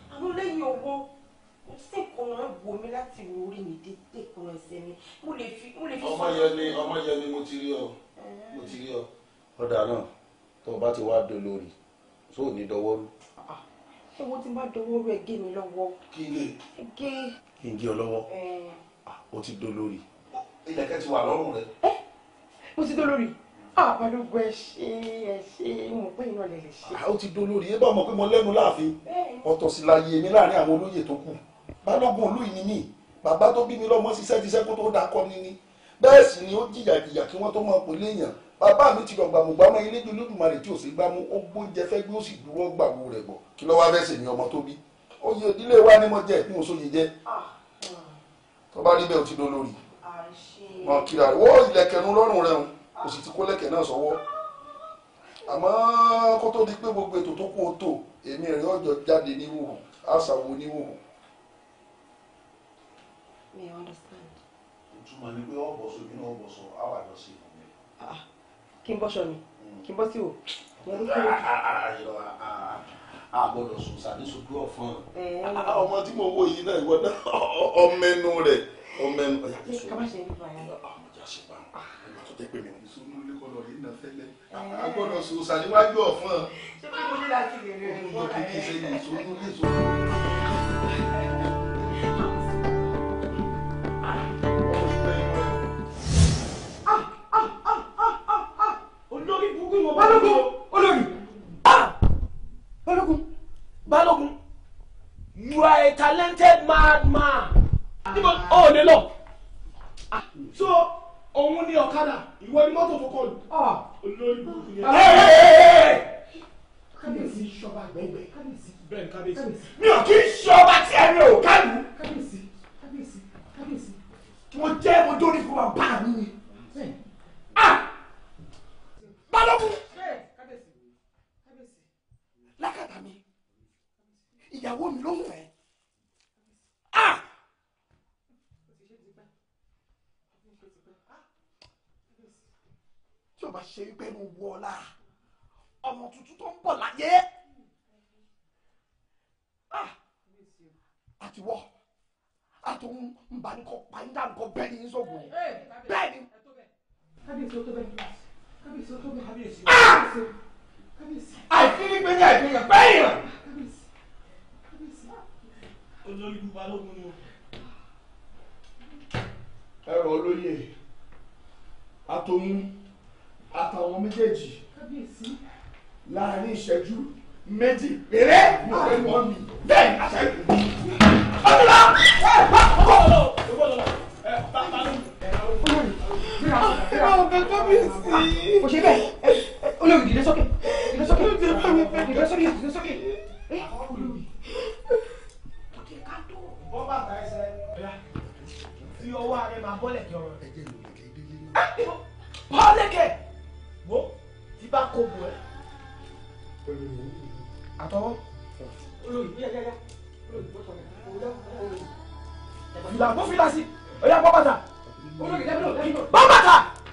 àmọ́ lẹ́yìn owó kò sí ìkùnà wò mí láti wo orí mi dé dé ìkùnà ẹsẹ̀ mi mo lè fi mo lè fi ọmọ yẹn ni ọmọ yẹn ni mo ti rí ọ mo ti rí ọ. ọ̀dà náà tó o bá ti wá dolórí tó ò ní dọwọ́ rú. owó tí n bá dọwọ́ rẹ̀ gé mi lọ́wọ́ kí lè gé kí n gé ọ lọ́wọ́ ẹ̀ o ti dolórí. ilẹ̀kẹ̀ ti wà lọ́rùn rẹ. mo ti dolórí àbálògbò ẹ ṣe ẹ ṣe mo pé iná lè lè ṣe. ó ti dolórí ẹ bá mọ̀ pé mo lẹ́nu láàfin ọ̀tọ̀ sì láyé mi láàrin àwọn olóyè tó kù balógun olú yìí ni mí bàbá tó bí mi lọ́mọ ṣiṣẹ́ ṣiṣẹ́ kó tó dákọ́ ni ní bẹ́ẹ̀ sì ni ó jìyà jìyà kí wọ́n tó máa pè léèyàn bàbá mi ti dọ̀gbà mọ̀ gbàmọ́ ilé ju lódùmarè tí ò sí gbámú ó gbóúnjẹ fẹ́ gbé ó sì dúró gbàwó rẹ̀ bọ̀ kí ló wá fẹ́ sèmi ọmọ tó bí oyè ìdílé wa ni mo jẹ bí mo sóye jẹ tó bá rí bẹ́ẹ̀ ó ti dolórí mọ kíra rẹ wọ́n ìlẹ̀kẹ̀nu lọ́rùn rẹ̀ o sì ti kó lẹ̀kẹ̀ náà sọ́wọ́ àmọ́ kó tó di pé gbogbo ètò tó kú ó tò èmi rẹ̀ ọjọ́ jáde níwòhùn àṣàwò níwòhùn mi ò understand. ìtumọ̀ ni pé ọ̀bọ̀ sọ èmi náà ọ̀bọ̀ sọ àwọn àjọ sí ìfún mi. kí n bọ́ṣọ mi kí n bọ́ sí o ìyẹn ló kéré jù. a gbọ́dọ̀ sùn sàdé sojú ọ̀fọ́n Ẹ̀, ọmọ tí mo wo yìí náà ìwọ náà ọmẹnu rẹ̀ ọmẹnu ọ̀yà ti sọ ká má ṣe nípa yẹn. ọjà ṣe bá ọmọ tó jẹ́ pé mi ní sunu ilé kọlọ̀ rí iná fẹ́lẹ́ a gbọ́dọ̀ sùn sàdéwájú ọ̀fọ́n ṣé pé mo ní láti lè rí rí ọmọ kìkì sẹ́yìn sunu ilé sunu. olórí burúkú mo balógun olórí balógun balógun you are a talented madman níbo ó lè lọ so òun ní ọ̀kadà ìwọ ni mọ́tò tó kọlù olórí burúkú yẹn. kábíyèsí ṣọba gbẹ̀ngbẹ̀ kábíyèsí bẹ́ẹ̀ ni kábíyèsí mi ò kí ń ṣọba tí ẹni ò kálù kábíyèsí kábíyèsí kábíyèsí mo jẹ́ mo dórí fún bàbá mi ni. Ah! balógun lákàtà mi ìyàwó mi ló ń fẹ́ ah tí o bá ṣe wípé mo wọ ọ lára ọmọ tuntun tó ń bọ̀ láyé ah àti wọ àtòun nbanikọ pàǹdà nǹkan bẹ́ẹ̀ ni yín sọ̀gbọ̀n bẹ́ẹ̀ ni. kábíyèsí ó tó bẹ́ẹ̀ kábíyèsí ó tó bẹ́ẹ̀ kábíyèsí ó tó bẹ́ẹ̀ àìfíní pé ní àìfíní kan bẹ́ẹ̀ yàn. olórí balógun ni o. ẹrọ olóyè àtòun àtàwọn méjèèjì láàrin ìṣẹ́jú méjì péré ní ọ̀rẹ́ wọn mi bẹ́ẹ̀ ni àṣẹ ìlú. ọdúnlá kò ṣe bẹ́ẹ̀ olórí dìde sókè dìde sókè dìde sókè dìde sókè. bọ́ bàtà ẹsẹ̀ fi ọwọ́ ààrẹ máa bọ́lẹ̀ kí ọ̀rọ̀ rẹ̀. bọ́lẹ̀kẹ̀ wo tí bá kó bu ẹ. àtọwọ́ olórí bí ẹgẹgẹ fìlà bọ́ fìlà sí ọ̀yà bọ́ bàtà olórí dẹ́bìlò dẹ́bìlò bọ́ bàtà.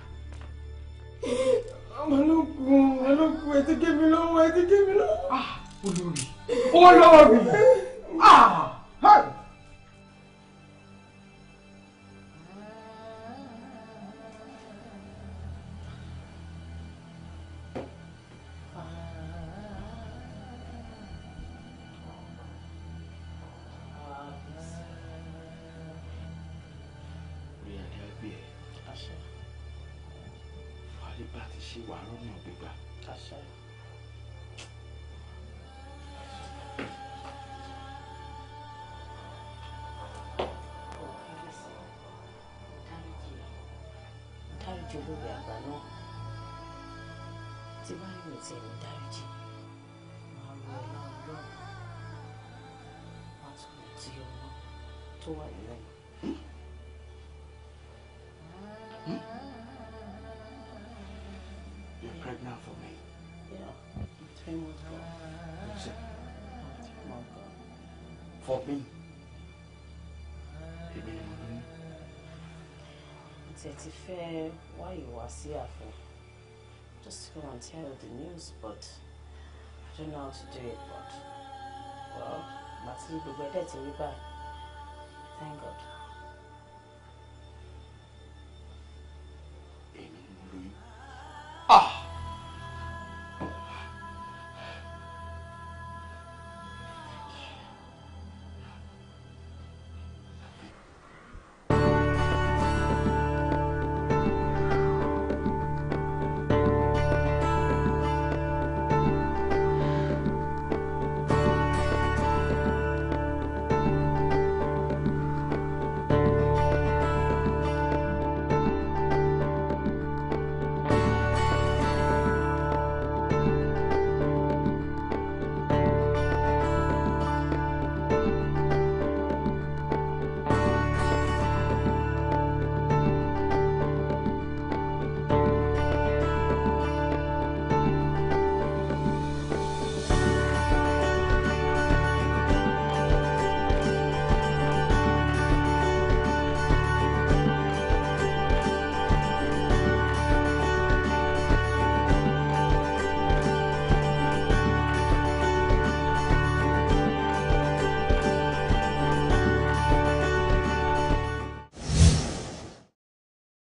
Balógun, balógun, ẹ ti gé mi lọ́wọ́, ẹ ti gé mi lọ́wọ́. olórí olórí ah hey. orí adé àgbẹ̀ ẹ̀ wàhálì bá ti ṣe wà lọ́nà gbígbà. dáríjì olórí àgbà náà tí bá yóò tẹ̀ ní dáríjì máa ro ọlá ọlọ́run wá tún lè tí ọmọ tó wà nínú ẹ̀. You're pregnant for me. Yeah, three months ago. Listen, Three months ago. for me. Èmi ni mo ní. tí ẹ ti fẹ́ wáyé wá sí ààfin just to come and tell you the news but I don't know how to do it but well àti gbogbo ẹ̀dẹ̀ ti rí báyìí thank God.